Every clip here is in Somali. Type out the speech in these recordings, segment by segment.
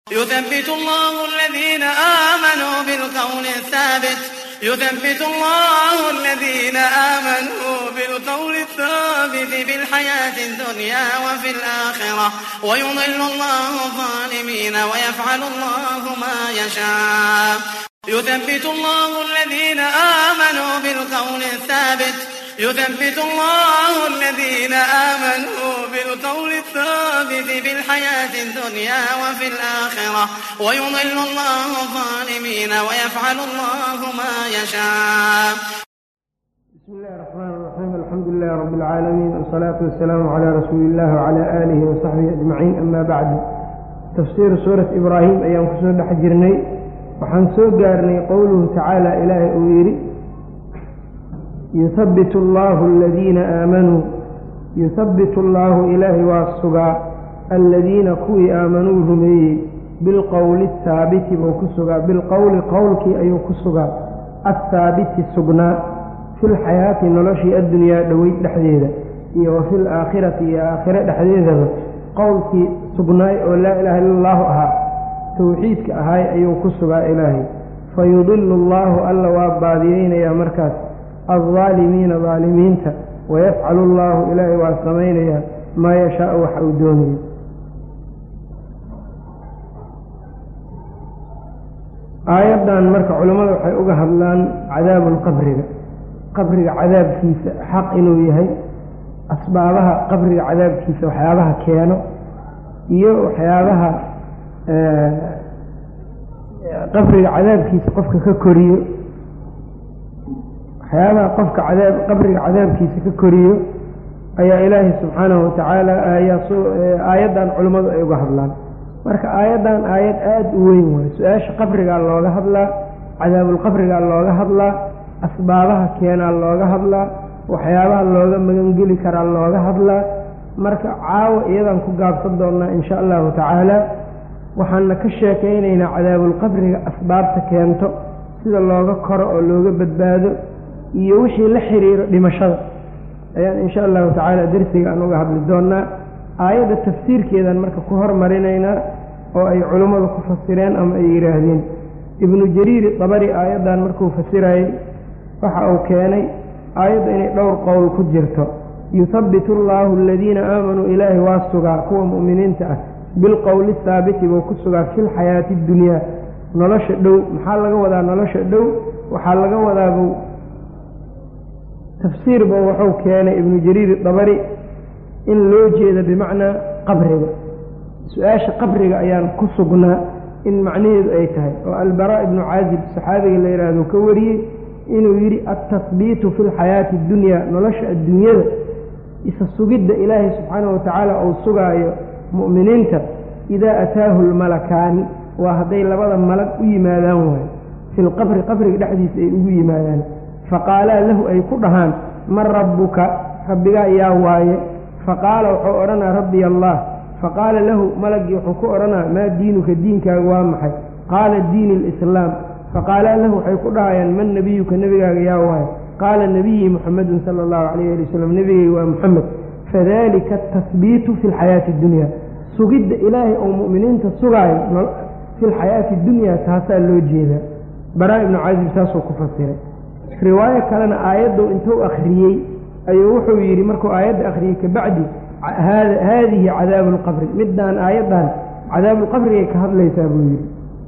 يثبت الله الذين آمنوا بالقول الثابت يثبت الله الذين آمنوا بالقول الثابت في الحياة الدنيا وفي الآخرة ويضل الله الظالمين ويفعل الله ما يشاء يثبت الله الذين آمنوا بالقول الثابت يثبت الله الذين آمنوا بالقول الثابت في الحياة الدنيا وفي الآخرة ويضل الله الظالمين ويفعل الله ما يشاء بسم الله الرحمن الرحيم الحمد لله رب العالمين والصلاة والسلام على رسول الله وعلى آله وصحبه أجمعين أما بعد تفسير سورة إبراهيم أيام كسور حجرني وحن سوء قارني قوله تعالى إله أويري يثبت الله الذين آمنوا يثبت الله إلهي والسقى الذين كوي آمنوا رمي بالقول الثابت وكسقى بالقول قولك أي كسقى الثابت سقنا في الحياة نلشي الدنيا دويت لحديدة وفي الآخرة يا آخرة لحديدة قولك سقناي ولا إله إلا الله أها توحيدك أهاي أي كسقى إلهي فيضل الله ألا واباديين يا مركز الظالمين ظالمينta ويفعل الله ilaahay waa samaynaya maa yashaau waxa uu doonayo aayaddan marka culammada waxay uga hadlaan cadaabu qabriga qabriga cadaabkiisa xaq inuu yahay asbaabaha qabriga cadaabkiisa waxyaabaha keeno iyo waxyaabaha qabriga cadaabkiisa qofka ka koriyo waxyaabaha qofka cadaab qabriga cadaabkiisa ka koriyo ayaa ilaahay subxaanahu watacaala ayaa soo aayaddan culimmadu ay uga hadlaan marka aayaddan aayad aada u weyn waayo su-aasha qabrigaa looga hadlaa cadaabulqabrigaa looga hadlaa asbaabaha keenaa looga hadlaa waxyaabaha looga magangeli karaa looga hadlaa marka caawa iyadaan ku gaabsan doonnaa insha allahu tacaala waxaana ka sheekaynaynaa cadaabulqabriga asbaabta keento sida looga koro oo looga badbaado iyo wixii la xiriiro dhimashada ayaan insha allahu tacaala dersiga aan uga hadli doonnaa aayadda tafsiirkeedaan marka ku hormarinaynaa oo ay culimmadu ku fasireen ama ay yidhaahdeen ibnu jariiri dabari aayaddan markuu fasirayey waxa uu keenay aayadda inay dhowr qowl ku jirto yuthabbitu allaahu aladiina aamanuu ilaahi waa sugaa kuwa mu'miniinta ah bilqowli haabiti buu ku sugaa fi lxayaati addunyaa nolosha dhow maxaa laga wadaa nolosha dhow waxaa laga wadaabuu tafsiirba wuxuu keenay ibnu jariir dabari in loo jeeda bimacnaa qabriga su-aasha qabriga ayaan ku sugnaa in macnaheedu ay tahay oo albaraa ibnu caazib saxaabiga la yidhaahdo ka wariyey inuu yidhi altahbiitu fi lxayaati addunyaa nolosha adduunyada isa sugidda ilaahay subxaanahu watacaala uu sugaayo mu'miniinta idaa ataahu lmalakaani waa hadday labada malag u yimaadaan waayo fi lqabri qabriga dhexdiisa ay ugu yimaadaan faqaalaa lahu ay ku dhahaan man rabbuka rabbigaa yaa waaye faqaala wuxuu odhanaa rabbiy allah faqaala lahu malagii wuxuu ku odhanaa maa diinuka diinkaaga waa maxay qaala diini alislaam faqaalaa lahu waxay ku dhahayaan man nebiyuka nebigaaga yaa waaye qaala nebiyii muxamedun sala allahu calayh ali wasalam nebigay waa muxamed fadalika atahbiitu fi lxayaati addunya sugidda ilaahay oo mu'miniinta sugaayo fi lxayaati addunya taasaa loo jeedaa baraa ibnu caazib saasuu ku fasiray riwaayo kalena aayaddu intuu akhriyey ayuu wuxuu yidhi markuu aayadda akhriyey kabacdi haadihi cadaabu lqabri middaan aayaddan cadaabulqabrigay ka hadlaysaa buu yidhi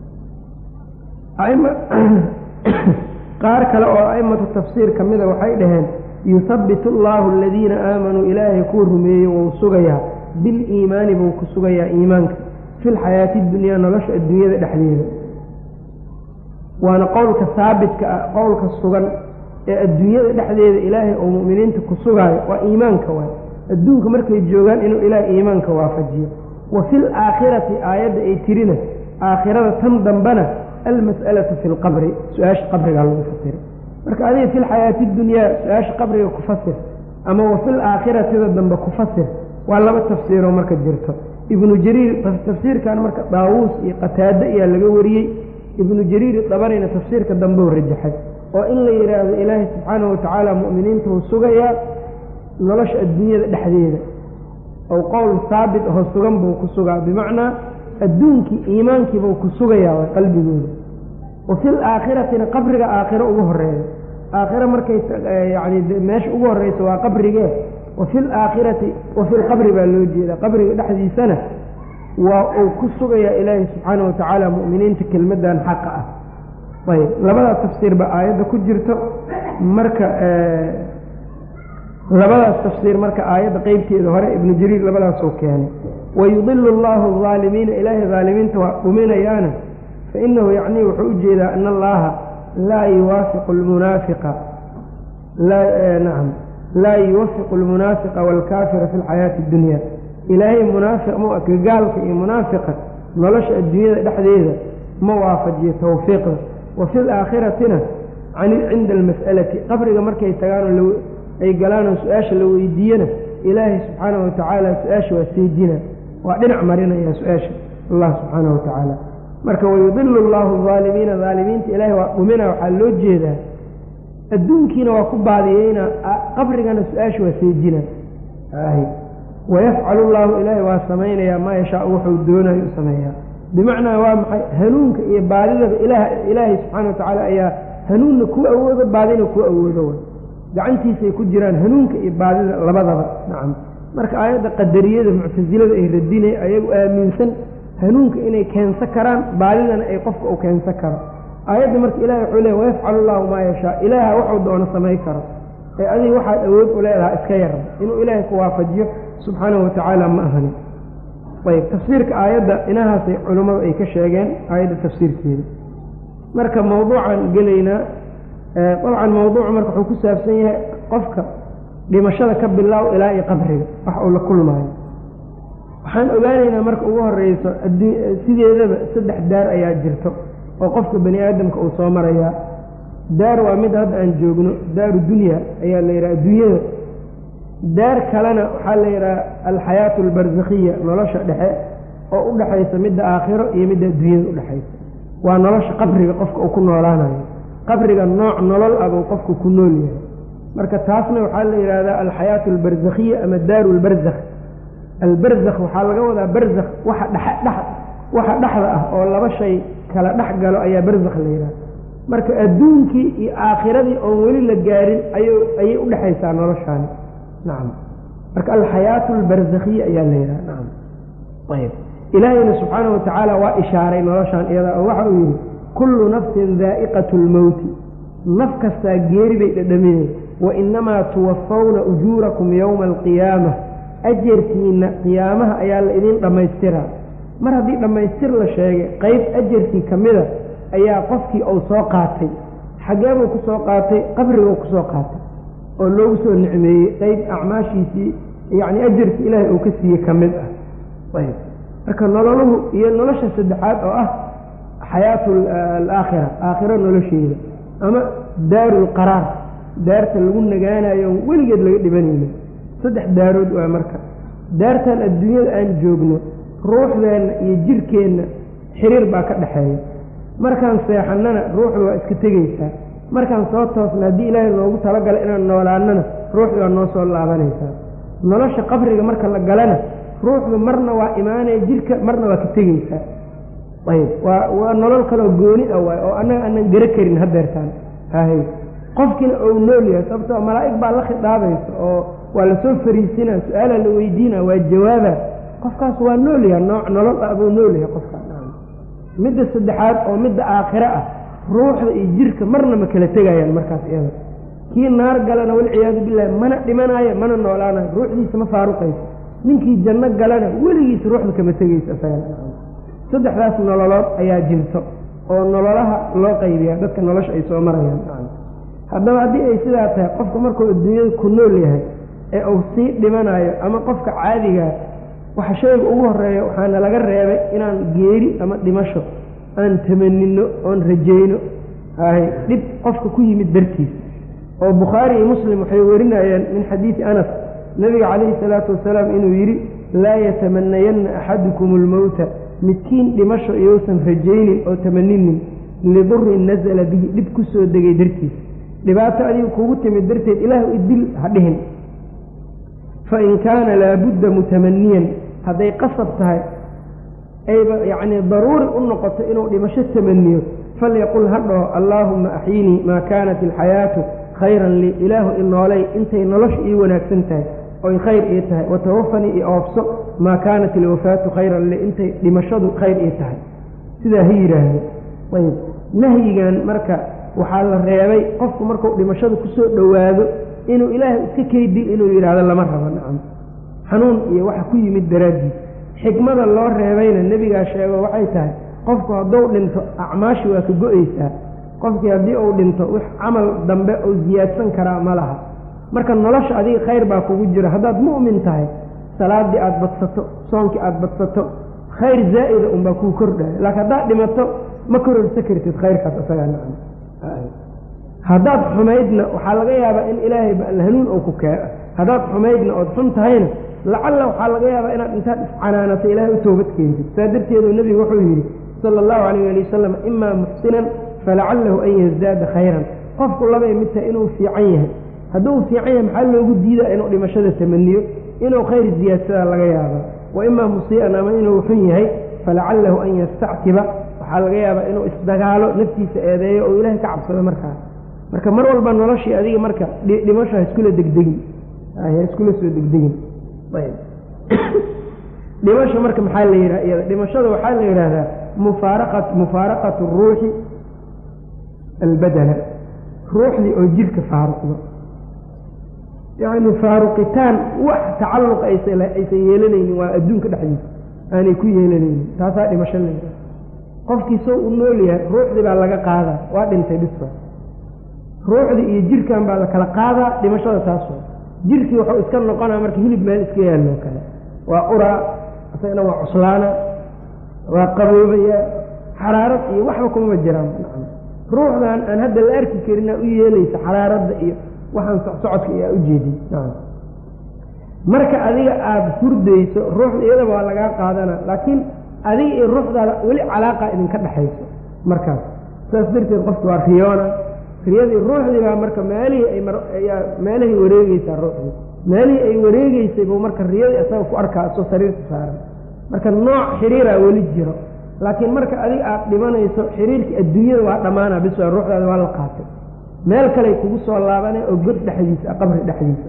qaar kale oo a'immatu tafsiir ka mida waxay dhaheen yuthabbitu allaahu aladiina aamanuu ilaahay kuu rumeeyey wou sugayaa biliimaani buu ku sugayaa iimaanka fi lxayaati dunyaa nolosha adduunyada dhexdeeda waana qowlka haabitka ah qowlka sugan ee adduunyada dhexdeeda ilaahay oo mu'miniinta ku sugaayo waa iimaanka waay adduunka markay joogaan inuu ilaahay iimaanka waafajiyo wa fi laakhirati aayadda ay tirina aakhirada tan dambena almas'alatu fi lqabri su-aasha qabrigaa lagu fasiray marka adiga fi lxayaati dunyaa su-aasha qabriga ku fasir ama wa fil aakhiratida dambe ku fasir waa laba tafsiiroo marka jirto ibnu jariir tafsiirkan marka daawuus iyo qataade ayaa laga wariyey ibnu jariir dabarina tafsiirka dambeu rajaxay oo in la yidhaahdo ilaahay subxaanahu watacaala mu'miniinta uu sugayaa nolosha adduunyada dhexdeeda ou qowl haabit ahoo sugan buu ku sugaa bimacnaa adduunkii iimaankiibau ku sugayaa way qalbigooda wa fil aakhiratina qabriga aakhiro ugu horeeya aakhiro markay yacni meesha ugu horreysa waa qabrigee wa fil aakhirati wa fil qabri baa loo jeedaa qabriga dhexdiisana waa uu ku sugayaa ilaahay subxaana wa tacaala mu'miniinta kelmaddan xaqa ah ayb labadaas tafsiir ba aayadda ku jirto marka labadaas tafsiir marka aayadda qeybteeda hore ibnu jariir labadaasuu keenay wayudilu allahu aalimiina ilaahay daalimiinta waa dhuminayaana fainahu yacnii wuxuu u jeedaa ana allaha laa yuwaafiqu lmunaafiqa nacam laa yuwafiqu almunaafiqa waalkaafira fi lxayaati addunya ilaahay munaafiq ma ka gaalka iyo munaafiqa nolosha adduunyada dhexdeeda ma waafajiyo tawfiiqda wa fi laakhiratina cinda almas'alati qabriga markay tagaanoo ay galaanoo su-aasha la weydiiyana ilaahay subxaanahu watacaala su-aasha waa seejina waa dhinac marinaya su-aasha allah subxaanahu watacaala marka wayudilu allahu aalimiina aalimiinta ilaahay waa dhumina waxaa loo jeedaa adduunkiina waa ku baadiyeyna qabrigana su-aasha waa seejina wayafcalu llahu ilaahay waa samaynayaa maa yashaa wuxuu doonayo u sameeyaa bimacnaa waa maxay hanuunka iyo baadidaba ilaahay subxaana wa tacaala ayaa hanuunna ku awoodo baadina ku awoodo way gacantiisay ku jiraan hanuunka iyo baadida labadaba nacam marka aayadda qadariyada muctasilada ay radinay ayagu aaminsan hanuunka inay keensan karaan baadidana ay qofka u keensan karo aayadda marka ilahay wuxuu leey wayafcalu llahu maa yashaa ilaaha waxuu doono samay karo ee adiga waxaad awood u leedahaa iska yarba inuu ilaahay ku waafajiyo subxaanahu watacaala ma ahani ayb tafsiirka aayadda inahaasay culimmadu ay ka sheegeen aayadda tafsiirkeeda marka mawduucan gelaynaa dabcan mawduucu marka wuxuu ku saabsan yahay qofka dhimashada ka bilaaw ilaa iyo qabriga wax uu la kulmaayo waxaan ogaanaynaa marka ugu horeyso sideedaba saddex daar ayaa jirto oo qofka bani aadamka uu soo marayaa daar waa mid hadda aan joogno daaru dunya ayaa la yidhaha adduunyada daar kalena waxaa la yidhaha alxayaatu albarsakhiya nolosha dhexe oo u dhexaysa midda aakhiro iyo midda adduunyada udhexaysa waa nolosha qabriga qofka uu ku noolaanayo qabriga nooc nolol ah buu qofku ku nool yahay marka taasna waxaa la yidhahdaa alxayaatu albarsakhiya ama daaru lbarzakh albarzakh waxaa laga wadaa barzakh waxa dhex waxa dhexda ah oo laba shay kala dhex galo ayaa barzakh la yidhaha marka adduunkii iyo aakhiradii oon weli la gaarin ayay u dhexaysaa noloshaani nacam marka alxayaatu albarzakhiya ayaa la yidhaha nacam ayb ilaahayna subxaanahu watacaala waa ishaaray noloshaan iyada oo waxa uu yidhi kullu nafsin daa'iqatu lmowti naf kastaa geeri bay dhadhaminay wa inamaa tuwafawna ujuurakum yowma alqiyaama ajarkiina qiyaamaha ayaa la idiin dhammaystiraa mar haddii dhammaystir la sheegay qeyb ajarkii ka mida ayaa qofkii uu soo qaatay xageebuu ku soo qaatay qabriguu ku soo qaatay oo loogu soo nicmeeyey qeyb acmaashiisii yacni ajarkii ilaahay uu ka siiyey ka mid ah ayb marka nololuhu iyo nolosha saddexaad oo ah xayaatu alaakhira aakhiro nolosheeda ama daaru lqaraar daarta lagu nagaanayo weligeed laga dhibanayna saddex daarood waa marka daartan adduunyada aan joogno ruuxdeenna iyo jirkeenna xiriir baa ka dhexeeya markaan seexannana ruuxda waa iska tegaysaa markaan soo toosna haddii ilaahay noogu talagalay inaan noolaannana ruuxda waa noo soo laabanaysaa nolosha qabriga marka la galana ruuxdu marna waa imaanaya jirka marna waa ka tegaysaa ayb waa waa nolol kaloo gooni ah waay oo annaga aanan gara karin hadeertaan hahay qofkiina ou nool yahay sababtoo malaa'ig baa la khidaabaysa oo waa lasoo fariisinaa su-aalaa la weydiina waa jawaaba qofkaas waa nool yahay nooc nolol ah buu nool yahay qofkaas midda saddexaad oo midda aakhiro ah ruuxda iyo jirka marna ma kala tegayaan markaas iyada kii naar galana walciyaadu billahi mana dhimanaayo mana noolaanayo ruuxdiisa ma faaruqayso ninkii janno galana weligiis ruuxda kama tegayso saddexdaas nololood ayaa jirto oo nololaha loo qaybiyaa dadka nolosha ay soo marayaan haddaba haddii ay sidaa tahay qofka markuu adduunyada ku nool yahay ee uu sii dhimanayo ama qofka caadigaa waxa shayga ugu horeeya waxaana laga reebay inaan geeri ama dhimasho aan tamanino oon rajayno hay dhib qofka ku yimid dartiis oo bukhaari iyo muslim waxay warinayaan min xadiidi anas nabiga calayhi salaatu wasalaam inuu yidhi laa yatamanayanna axadukum almowta midkiin dhimasho iyousan rajaynin oo tamaninin lidurin nasala bihi dhib ku soo degay dartiis dhibaato adiga kugu timid darteed ilaahu idil ha dhihin fain kaana laabudda mutamaniyan hadday qasab tahay ayba yacnii daruuri u noqoto inuu dhimasho tamaniyo falyaqul ha dhaho allaahumma axyinii maa kaanat alxayaatu khayran lii ilaahu i noolay intay nolosha ii wanaagsan tahay oy khayr ii tahay watawafanii i oofso maa kaanat ilwafaatu khayran lii intay dhimashadu khayr ii tahay sidaa ha yidhaahdo ayb nahyigan marka waxaa la reebay qofku markuu dhimashada kusoo dhowaado inuu ilaahay iska keydil inuu yidhaahdo lama rabo nacam xanuun iyo waxa ku yimid daraaddiis xikmada loo reebayna nebigaa sheego waxay tahay qofku hadduu dhinto acmaashi waa ka go-eysaa qofkii haddii uu dhinto wix camal dambe uu siyaadsan karaa ma laha marka nolosha adiga khayr baa kugu jiro haddaad mu'min tahay salaaddii aada badsato soonkii aada badsato khayr zaa'ida unbaa kuu kordhaya laakiin haddaad dhimato ma kororsa kartid khayrkaas isagaa nacam haddaad xumaydna waxaa laga yaabaa in ilaahay hanuun ou ku kee haddaad xumaydna ood xun tahayna lacalla waxaa laga yaabaa inaad intaad iscanaanato ilaahay u toobad keentid saa darteedu nebigu wuxuu yidhi sala allahu calayh ali wasalam imaa muxsinan falacallahu an yazdaada khayran qofku labay mid tahay inuu fiican yahay hadduu fiican yahay maxaa loogu diidaa inuu dhimashada tamaniyo inuu khayr ziyaadsadaa laga yaabaa wa imaa musii'an ama inuu xun yahay falacallahu an yastactiba waxaa laga yaabaa inuu isdagaalo naftiisa eedeeyo oo ilaahay ka cabsado markaa marka mar walba noloshii adiga marka dhimasho ha iskula degdegin ha iskula soo degdegin ayb dhimasho marka maxaa la yidhaha iyada dhimashada waxaa la yidhaahdaa mufaaraqa mufaaraqatu ruuxi albadana ruuxdii oo jirka faaruqdo yacni faaruqitaan wax tacalluq aysan aysan yeelanaynin waa adduunka dhexdiisa aanay ku yeelanaynin taasaa dhimasho la yidhaha qofkii soo u nool yahay ruuxdii baa laga qaadaa waa dhintay dhisba ruuxdii iyo jirkan baa la kala qaadaa dhimashada taas waa jirkii wuxuu iska noqonaa marka hilib meel iska yaalloo kale waa uraa isagana waa cuslaana waa qaboobaya xaraarad iyo waxba kumama jiraan ruuxdan aan hadda la arki karinaa u yeelaysa xaraaradda iyo waxaan socodka iyo aa ujeedin marka adiga aada hurdayso ruuxda iyadaba waa lagaa qaadana laakiin adiga iyo ruuxdaada weli calaaqa idinka dhexayso markaas saas darteed qofka waa riyoona riyadii ruuxdii baa marka meelihii ay ayaa meelahay wareegeysaa ruuxdii meelihii ay wareegeysay buu marka riyadii isaga ku arkaa asoo sariirta saaran marka nooc xiriiraa weli jiro laakiin marka adiga aada dhimanayso xiriirkii adduunyada waa dhammaanaa bis waa ruuxdaada waa la qaatay meel kaley kugu soo laabanay oo god dhexdiisa qabri dhexdiisa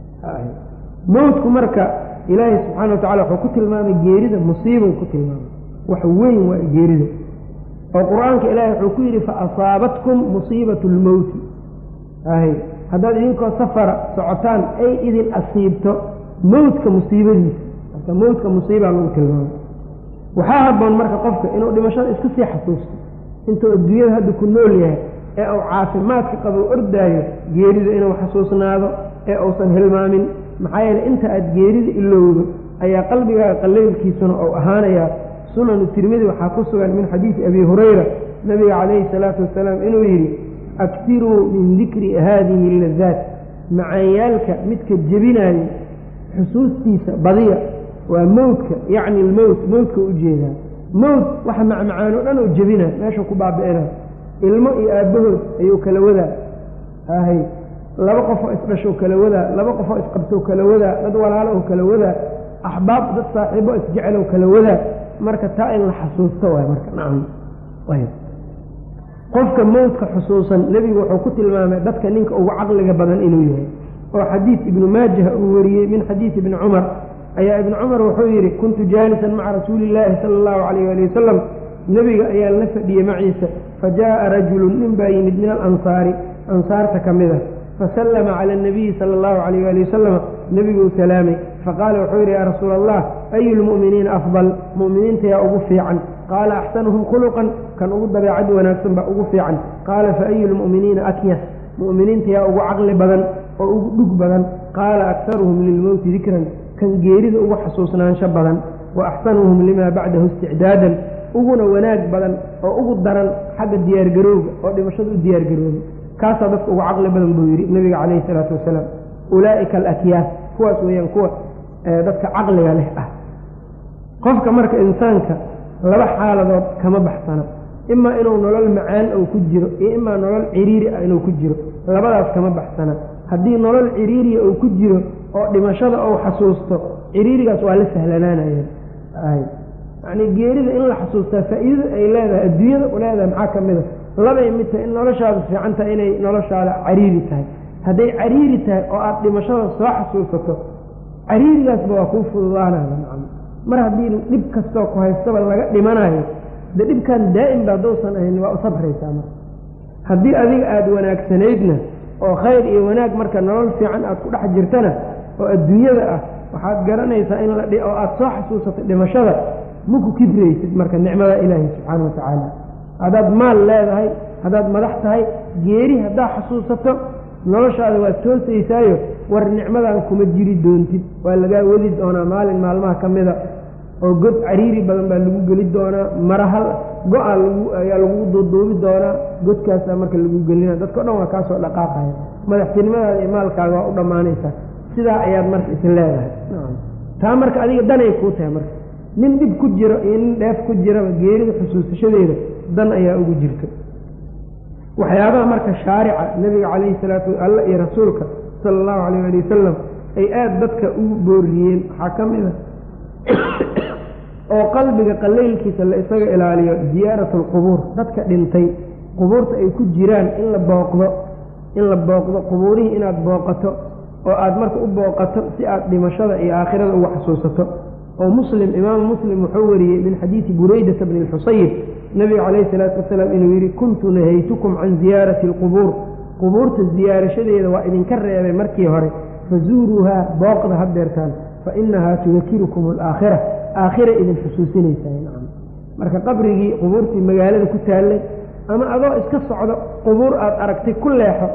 mowtku marka ilaahay subxaana wa tacala wuxuu ku tilmaamay geerida musiibou ku tilmaamay wax weyn waa geerida oo qur-aanka ilaahay wuxuu ku yidhi fa asaabatkum musiibatu lmowti hay haddaad idinkoo safara socotaan ay idin asiibto mowtka musiibadiisa marka mowtka musiibaa lagu tilmaamay waxaa habboon marka qofka inuu dhimashada iska sii xasuusto intuu adduunyada hadda ku nool yahay ee uu caafimaadka qabo ordaayo geerida inuu xasuusnaado ee uusan hilmaamin maxaa yeele inta aada geerida ilowdo ayaa qalbigaaga qaleylkiisuna ou ahaanayaa sunanu tirmidi waxaa ku sugan min xadiidi abi hurayra nabiga calayhi salaatu wasalaam inuu yidhi aktiruu min dikri haadihi ladaat macaanyaalka midka jebinaayo xusuustiisa badiya waa mowtka yacni lmowt mowtka ujeedaa mowt waxa macmacaan o dhan oo jebina meeshuu ku baabi'ina ilmo iyo aabbahood ayuu kala wadaa ahay laba qofoo isdhashou kala wadaa laba qofoo isqabtou kala wadaa dad walaalo oo kala wadaa axbaab dad saaxiibo isjecelow kala wadaa marka taa in la xasuusto waay marka nacam ayb qofka mowtka xusuusan nebigu wuxuu ku tilmaamay dadka ninka ugu caqliga badan inuu yahay oo xadiid ibnu maajah uu wariyey min xadiidi ibni cumar ayaa ibnu cumar wuxuu yidhi kuntu jaalisan maca rasuuli illaahi sala allahu calayh ali wasalam nebiga ayaa la fadhiyey maciisa fa jaa'a rajulun nin baa yimid min alansaari ansaarta ka mid a fasallama cala anabiyi sala allahu calayh ali wasalam nebiguu salaamay faqaala wuxuu yidhi yaa rasuula allah ayu lmu'miniina afdal mu'miniinta yaa ugu fiican qaala axsanuhum khuluqan kan ugu dabeecad wanaagsan baa ugu fiican qaala fa ayu lmu'miniina akyas mu'miniinta yaa ugu caqli badan oo ugu dhug badan qaala aktaruhum lilmowti dikran kan geerida ugu xasuusnaansho badan wa axsanuhum limaa bacdahu isticdaadan uguna wanaag badan oo ugu daran xagga diyaargarowga oo dhimashada u diyaargarooba kaasaa dadka ugu caqli badan buu yidhi nebiga calayhi salaatu wasalaam ulaa'ika alakyaas kuwaas weeyaan kuwa dadka caqliga leh ah qofka marka insaanka laba xaaladood kama baxsano imaa inuu nolol macaan ou ku jiro iyo imaa nolol ciriiri ah inuu ku jiro labadaas kama baxsana haddii nolol ciriiriya uu ku jiro oo dhimashada ou xasuusto ciriirigaas waa la sahlanaanaya yacnii geerida in la xasuustaa faa'iidada ay leedahay adduunyada u leedahay maxaa ka mid a labay mid tahay in noloshaada fiican tahay inay noloshaada cariiri tahay hadday cariiri tahay oo aada dhimashada soo xasuusato cariirigaasba waa kuu fududaanaya nacam mar haddii dhib kastoo ku haystaba laga dhimanayo dee dhibkan daa'imba haddousan ahayn waa u sabraysaa marka haddii adiga aada wanaagsanaydna oo khayr iyo wanaag marka nolol fiican aad ku dhex jirtana oo adduunyada ah waxaad garanaysaa in la oo aada soo xasuusato dhimashada maku kibraysid marka nicmada ilaahi subxaana wa tacaala haddaad maal leedahay haddaad madax tahay geeri haddaad xasuusato noloshaada waad toosaysaayo war nicmadan kuma jiri doontid waa lagaa wadi doonaa maalin maalmaha ka mida oo god cariiri badan baa lagu geli doonaa marahal go-a lagu ayaa lagu duuduubi doonaa godkaasaa marka lagu gelina dadka o dhan waa kaasoo dhaqaaqaya madaxtinimadaada iyo maalkaaga waa u dhammaanaysaa sidaa ayaad marka is leedahay taa marka adiga danay kuu tahay marka nin dhib ku jiro iyo nin dheef ku jiraba geerida xusuusashadeeda dan ayaa ugu jirta waxyaabaha marka shaarica nebiga calayhi salaatu alla iyo rasuulka sala allahu calayh ali wasalam ay aada dadka ugu booriyeen waxaa ka mid a oo qalbiga qalaylkiisa la isaga ilaaliyo ziyaaratu alqubuur dadka dhintay qubuurta ay ku jiraan in la booqdo in la booqdo qubuurihii inaad booqato oo aada marka u booqato si aad dhimashada iyo aakhirada uga xasuusato oo muslim imaamu muslim wuxuu wariyey min xadiidi buraydata bni lxusayib nebiga calayhi salaatu wasalaam inuu yidhi kuntu nahaytukum can ziyaarati alqubuur qubuurta ziyaarashadeeda waa idinka reebay markii hore fazuuruuhaa booqda haddeertaan fa inahaa tudakirukum alaakhira aakhira idin xusuusinaysaa nacam marka qabrigii qubuurtii magaalada ku taallay ama adoo iska socdo qubuur aada aragtay ku leexo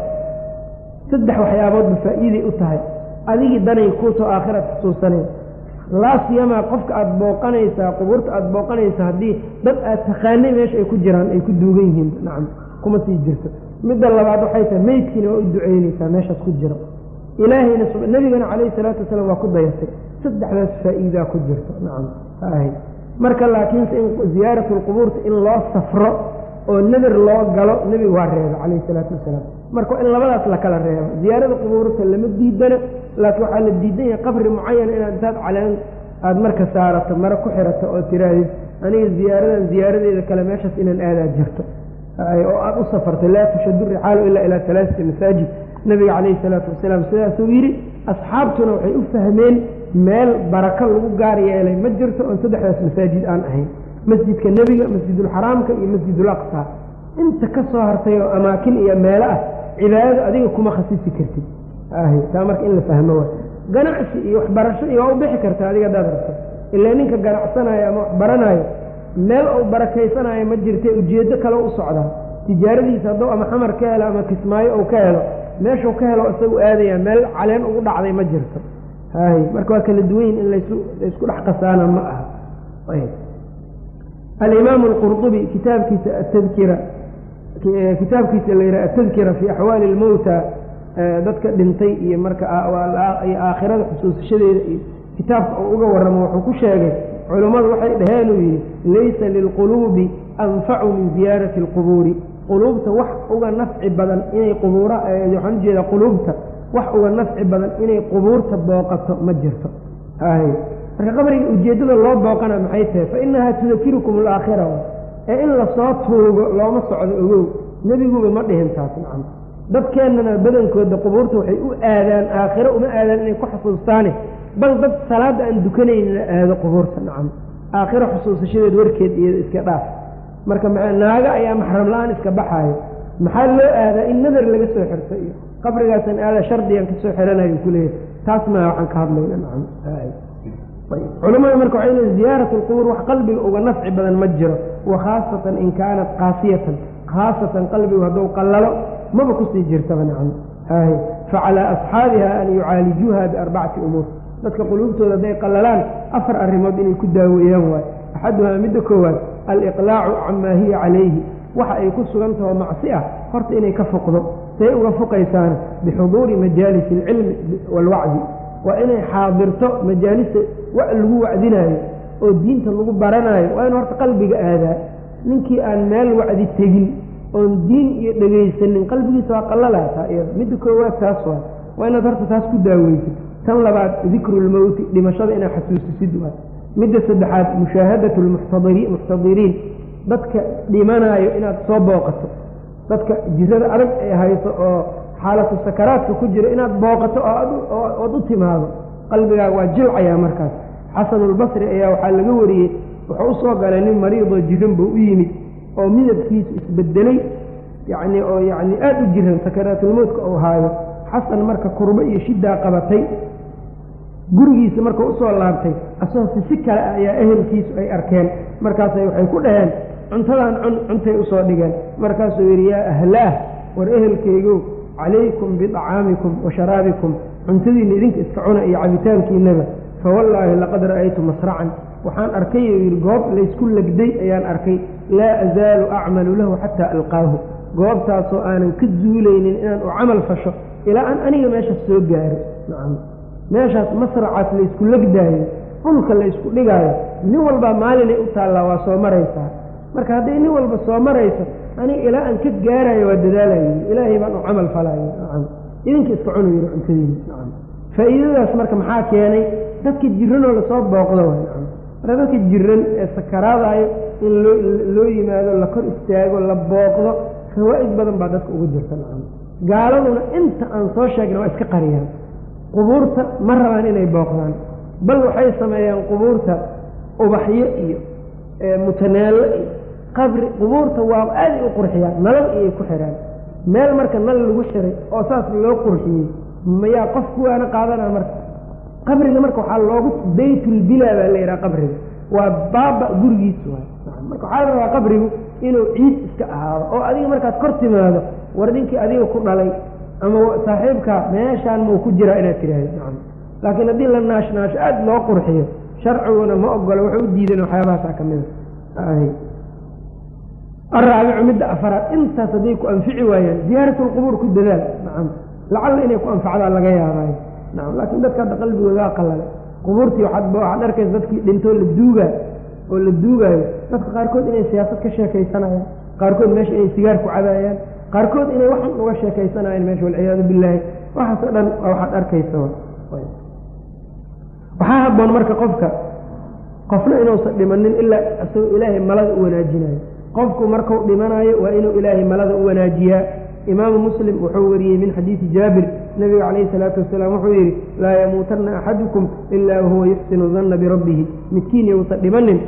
saddex waxyaaboodba faa'iiday u tahay adigii danay kuutoo aakhiraad xusuusanay laa siyamaa qofka aada booqanaysaa qubuurta aada booqanaysa haddii dad aad taqaanay meesha ay ku jiraan ay ku duugan yihiin nacam kuma sii jirto midda labaad waxay tahay meydkiina waa u duceynaysaa meeshaas ku jiro ilaahayna nebigana calayhi salaatu wasalaam waa ku dayatay saddexdaas faa'iidaa ku jirto nacam ahay marka laakiinse in ziyaaratu lqubuurta in loo safro oo nadir loo galo nebigu waa reeba calayhi salaatu wasalaam marka in labadaas la kala reebo ziyaarada qubuurta lama diidana laakiin waxaa la diidan yahay qabri mucayana inaad intaad caleen aada marka saarato mare ku xirato oo tiraahid aniga ziyaaradan ziyaaradeeda kale meeshaas inaan aadaa jirto oo aada u safarto laa tushadu rixaalu ilaa ilaa alaasati masaajid nabiga calayhi salaatu wasalaam sidaasuu yidhi asxaabtuna waxay u fahmeen meel barako lagu gaar yeelay ma jirto oon saddexdaas masaajid aan ahayn masjidka nebiga masjidulxaraamka iyo masjidulaqsa inta ka soo hartay oo amaakin iyo meelo ah cibaadada adiga kuma khasisi kartid ahy taa marka in la fahmo wa ganacsi iyo waxbarasho iyo waa u bixi karta adiga hadaad rabto ilaa ninka ganacsanayo ama wax baranayo meel uu barakaysanayo ma jirte ujeeddo kale u socdaa tijaaradiisa hadduu ama xamar ka helo ama kismaayo uu ka helo meeshuu ka helo isagu aadaya meel caleen ugu dhacday ma jirto hay marka waa kala duwanyin in lasu laysku dhex qasaana ma aha alimaamu alqurdubi kitaabkiisa atadkira kitaabkiisa la yidhaha atadkira fii axwaali ilmowta dadka dhintay iyo marka iyo aakhirada xusuusashadeeda iyo kitaabka uu uga warramo wuxuu ku sheegay culummadu waxay dhaheen uu yidhi laysa lilquluubi anfacu min ziyaarati alqubuuri quluubta wax uga nafci badan inay qubuura waxaan ujeedaa quluubta wax uga nafci badan inay qubuurta booqato ma jirto hay marka qabriga ujeeddada loo booqana maxay tahay fa inahaa tudakirukum alaakhira ee in lasoo tuugo looma socdo ogow nebiguba ma dhihin taas nacam dadkeennana badankooda qubuurta waxay u aadaan aakhiro uma aadaan inay ku xusuustaane bal dad salaadda aan dukanayna aado qubuurta nacam aakhiro xusuusashadeed warkeed iyada iska dhaaf marka naaga ayaa maxram la-aan iska baxaayo maxaa loo aadaa in nadar laga soo xirto iyo qabrigaasan aada shardigan ka soo xiranayo kuleeyahy taas maa waxaan ka hadlayna nacam culamada marka waxay leey ziyaarat alqubuur wax qalbiga uga nafci badan ma jiro wa khaasatan in kaanat qaasiyatan khaasatan qalbigu hadduu qallalo maba kusii jirtaba nacam hay facalaa asxaabiha an yucaalijuuha biarbacati umuur dadka quluubtooda hadday qallalaan afar arrimood inay ku daaweeyaan waay axaduhaa midda koowaad aliqlaacu camaa hiya calayhi waxa ay ku sugan taho macsi ah horta inay ka foqdo say uga foqaysaana bixuduuri majaalisi alcilmi waalwacdi waa inay xaadirto majaalista wa lagu wacdinaayo oo diinta lagu baranaayo waa in horta qalbiga aadaa ninkii aan meel wacdi tegin oon diin iyo dhegaysanin qalbigiisa waa qallalaataa iyada midda koowaad taas waa waa inaad horta taas ku daaweysid tan labaad dikrulmowti dhimashada inaad xasuusisid waay midda saddexaad mushaahadatu lmuxtadiriin dadka dhimanaayo inaad soo booqato dadka jirada adag ay hayso oo xaalatu sakaraadka ku jira inaad booqato ood u timaado qalbigaaga waa jilcayaa markaas xasanulbasri ayaa waxaa laga wariyey wuxuu usoo galay nin mariidoo jiran buu u yimid oo midabkiisu isbedelay yacni oo yacni aada u jiran sakaraatulmowtka uu haayo xasan marka kurbo iyo shiddaa qabatay gurigiisa marka usoo laabtay asagoo si si kale ah ayaa ehelkiisu ay arkeen markaasay waxay ku dhaheen cuntadan cun cuntay usoo dhigeen markaasuu yidhi yaa ahlaah war ehelkaygow calaykum biطacaamikum wa sharaabikum cuntadiinna idinka iska cuna iyo cabitaankiinaba fawallaahi laqad ra'aytu masracan waxaan arkay oo yidhi goob laysku legday ayaan arkay laa azaalu acmalu lahu xataa alqaahu goobtaasoo aanan ka zuulaynin inaan u camal fasho ilaa aan aniga meeshaas soo gaaro nacam meeshaas masracaas laysku legdaayo dhulka laysku dhigaayo nin walbaa maalinay u taallaa waa soo maraysaa marka hadday nin walba soo marayso aniga ilaa aan ka gaarayo waa dadaalayo ilaahay baan u camal falayo nacam idinka iska cunu yidhi cuntadiina nacam faa'iidadaas marka maxaa keenay dadka jiranoo lasoo booqdo way nacam marka dadka jiran ee sakaraadayo in loo loo yimaado la kor istaago la booqdo fawaa'id badan baa dadka ugu jirta nacam gaaladuna inta aan soo sheegna waa iska qariyaan qubuurta ma rabaan inay booqdaan bal waxay sameeyaan qubuurta ubaxyo iyo mutaneello iyo qabri qubuurta waa aaday u qurxiyaan nalal iyay ku xidhaan meel marka nal lagu xiray oo saas loo qurxiyey mayaa qof kuwaana qaadanaa marka qabriga marka waxaa loogu baytulbilaa baa la yidhaha qabriga waa baaba gurigiis waay marka waxaa la rabaa qabrigu inuu ciid iska ahaado oo adiga markaad kor timaado war ninkii adiga ku dhalay ama saaxiibkaa meeshaan mau ku jiraa inaad tidhaahdo nacam laakiin haddii la naashnaasho aada loo qurxiyo sharciguna ma ogola waxay u diideen waxyaabahaasa ka mida araabicu midda afaraad intaas hadday ku anfici waayaan ziyaaratulqubuur ku dadaal nacam lacalla inay ku anfacdaan laga yaabaayo nacam laakiin dadka hadda qalbigoodaa qalale qubuurtii waxaad waxaad arkaysa dadkii dhintoo la duugaa oo la duugaayo dadka qaarkood inay siyaasad ka sheekaysanayaan qaarkood meesha inay sigaar ku cabaayaan qaarkood inay waxan uga sheekaysanayaan meesha walciyaadu billaahi waxaasoo dhan waxaad arkaysa waxaa habboon marka qofka qofna inuusan dhimanin ilaa isagoo ilaahay malada u wanaajinayo qofku markuu dhimanayo waa inuu ilaahay malada u wanaajiyaa imaamu muslim wuxuu wariyey min xadiidi jaabir nabiga calayhi salaatu wasalaam wuxuu yidhi laa yamuutanna axadukum ilaa wahuwa yuxsinu danna birabbihi midkiin yousan dhimanin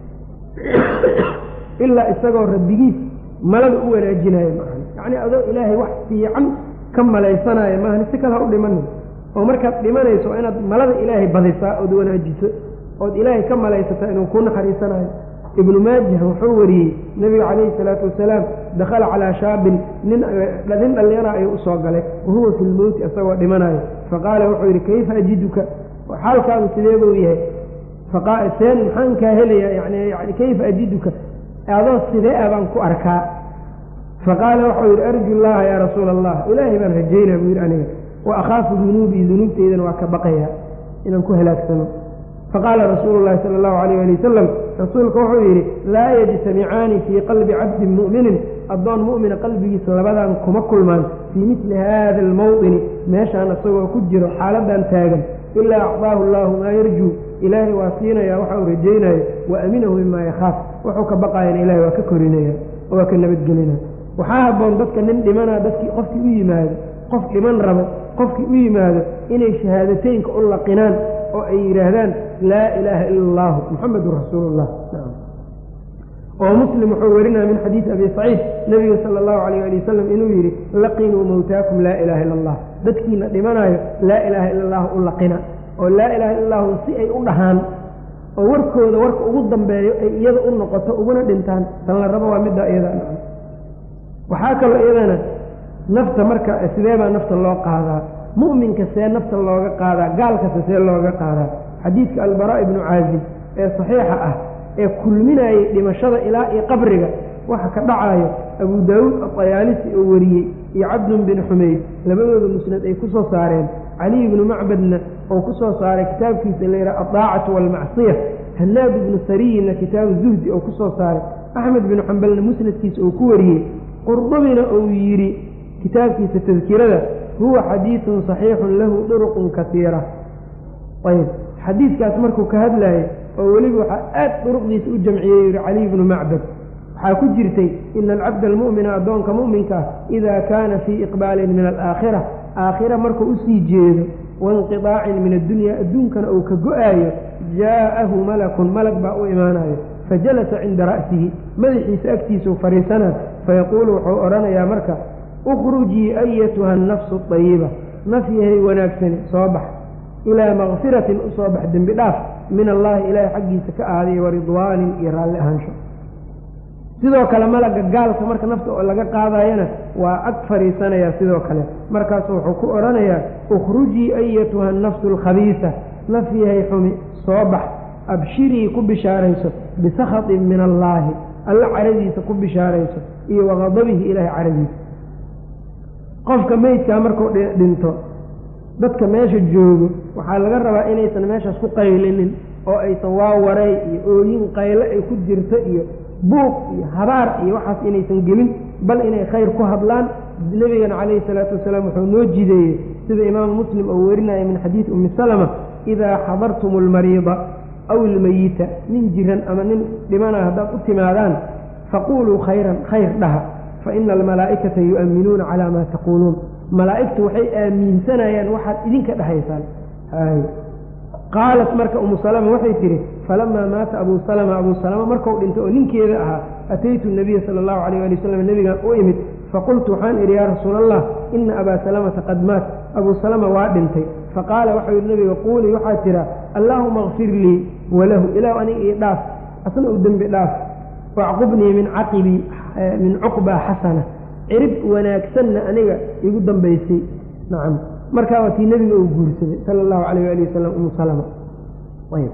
ilaa isagoo rabbigiis malada u wanaajinayo maahan yacni adoo ilaahay wax fiican ka malaysanayo maahan si kale ha u dhimanin oo markaad dhimanayso waa inaad malada ilaahay badisaa ood wanaajiso ood ilaahay ka malaysataa inuu ku naxariisanayo ibnu maajah wuxuu wariyey nebiga calayhi salaatu wasalaam dakhala calaa shaabin nin nin dhallinyara ayuu usoo galay wahuwa fi lmowti isagoo dhimanayo faqaala wuxuu yidhi kayfa ajiduka xaalkaadu sidee buu yahay seen maxaan kaa helayaa yani yani kayfa ajiduka adoo sidee ah baan ku arkaa faqaala waxau yidhi arju llaha yaa rasuula allah ilaahay baan rajaynaa buu yidhi aniga wa akhaafu dunuubii dunuubteydana waa ka baqayaa inaan ku halaagsano faqaala rasuulu llahi sala allahu alayh ali wasalam rasuulka wuxuu yidhi laa yajtamicaani fii qalbi cabdin mu'minin addoon mu'mina qalbigiisa labadan kuma kulmaan fii midli haada almawdini meeshaan isagoo ku jiro xaaladan taagan ilaa acdaahu allaahu maa yarjuu ilaahay waa siinaya waxa uu rajaynayo wa aminahu mimaa yakhaaf wuxuu ka baqaayana ilahay waa ka korinaya oo waa ka nabadgelina waxaa habboon dadka nin dhimana dadkii qofkii u yimaado qof dhiman rabo qofkii u yimaado inay shahaadateynka u laqinaan oo ay yidhaahdaan laa ilaaha ila allahu muxamedun rasuulullah oo muslim wuxuu werinaya min xadiidi abi saciid nabiga sala allahu alayh ali wasalam inuu yidhi laqinuu mowtaakum laa ilaha ila allah dadkiina dhimanayo laa ilaaha ila allahu u laqina oo laa ilaha illa allahu si ay u dhahaan oo warkooda warka ugu dambeeyo ay iyada u noqoto uguna dhintaan tan la rabo waa middaa iyada waxaa kaloo iyadana nafta marka sidee baa nafta loo qaadaa mu'minka see nafta looga qaadaa gaalkase see looga qaadaa xadiidka albaraa ibnu caazib ee saxiixa ah ee kulminayay dhimashada ilaa iyo qabriga waxa ka dhacayo abu daawuud atayaalisi oo wariyey iyo cabdun bin xumayd labadooda musnad ay ku soo saareen caliy ibnu macbadna oo ku soo saaray kitaabkiisa la yidhaha aldaacatu waalmacsiya hanaad ibnu sariyinna kitaabu zuhdi oo ku soo saaray axmed binu xambalna musnadkiisa uu ku wariyey qurdubina uu yidhi kitaabkiisa tadkirada huwa xadiidun saxiixun lahu duruqun kasiira ayb xadiidkaas markuu ka hadlaayay oo weliba waxaa aad duruqdiisa u jamciyey yihi caliy bnu macbad waxaa ku jirtay ina alcabda almu'mina addoonka mu'minka ah idaa kaana fii iqbaalin min alaakhira aakhira markuu usii jeedo wainqidaacin min addunya adduunkana uu ka go-aayo jaa'ahu malakun malag baa u imaanayo fajalasa cinda ra'sihi madaxiisa agtiisuu fadhiisanaa fayaquulu wuxuu odhanayaa marka ukhrujii ayatuha annafsu ayiba naf yahay wanaagsani soo bax ilaa makfiratin u soo bax dembi dhaaf min allaahi ilaahay xaggiisa ka ahaaday waridwaanin iyo raalli ahaansho sidoo kale malaga gaalka marka nafta oo laga qaadayana waa ag fadhiisanayaa sidoo kale markaasu wuxuu ku odhanayaa ukhrujii ayatuha annafsu alkhabiisa naf yahay xumi soo bax abshirii ku bishaarayso bisakhatin min allaahi alla caradiisa ku bishaarayso iyo waqadabihi ilaahay caradiisa qofka meydkaa markuu dhinto dadka meesha joogo waxaa laga rabaa inaysan meeshaas ku qaylinin oo aysan waa waray iyo ooyin qayle ay ku jirto iyo buuq iyo habaar iyo waxaas inaysan gelin bal inay khayr ku hadlaan nebigana calayhi salaatu wasalaam wuxuu noo jideeyey sida imaamu muslim oo werinaya min xadiidi ummi salama idaa xadartum almariida aw ilmeyita nin jiran ama nin dhimana haddaad u timaadaan faquuluu khayran khayr dhaha fa ina almalaa'ikata yu'amminuuna calaa maa taquuluun malaa'igtu waxay aaminsanayaan waxaad idinka dhahaysaan hay qaalat marka umu salama waxay tidhi falamaa maata abuu salama abuu salama markuu dhintay oo ninkeeda ahaa ataytu nabiya sala allahu alayh ali wasalam nebigaan u imid faqultu waxaan idhi yaa rasuula allah ina abaa salamata qad maat abuu salama waa dhintay faqaala waxau yidhi nabiga quulii waxaad tidhaa allaahuma kfir lii walahu ilaahu aniga ii dhaaf asna u dembi dhaaf wacqubnii min caqibii min cuqbaa xasana cirib wanaagsanna aniga igu dambaysay nacam markaa waa tii nebiga uu guursaday sala allahu calayh waali wasalam umu salama ayb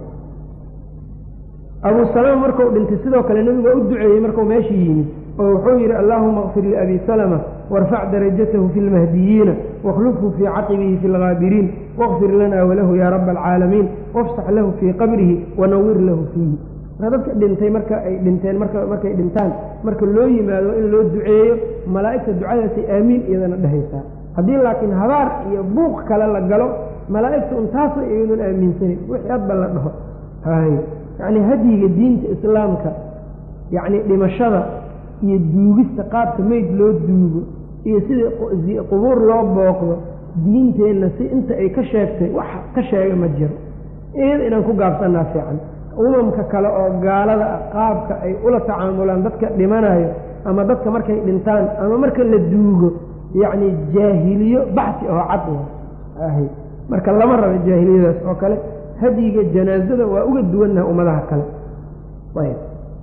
abuu salama markuu dhintay sidoo kale nebigu waa u duceeyey markuu meeshii yimid oo wuxuu yidhi allaahuma kfir liabi salama warfac darajatahu fi lmahdiyiina wakhlufhu fii caqibihi fi lgaabiriin waqfir lana walahu yaa raba alcaalamiin wafsax lahu fii qabrihi wanawir lahu fiihi marka dadka dhintay marka ay dhinteen marka markay dhintaan marka loo yimaado in loo duceeyo malaa'igta ducadaasay aamiin iyadana dhehaysaa haddii laakiin habaar iyo buuq kale la galo malaa'igta un taasoo iyadoon aaminsanin wixii hadba la dhaho hay yacni hadyiga diinta islaamka yacni dhimashada iyo duugista qaabka meyd loo duugo iyo sidai qubuur loo booqdo diinteenna si inta ay ka sheegtay wax ka sheega ma jiro iyada inaan ku gaabsanaa fiican umamka kale oo gaalada ah qaabka ay ula tacaamulaan dadka dhimanayo ama dadka markay dhintaan ama marka la duugo yacni jaahiliyo baxsi oo cad ahy marka lama rabo jaahiliyadaas oo kale hadyiga janaazada waa uga duwannaha ummadaha kale ayb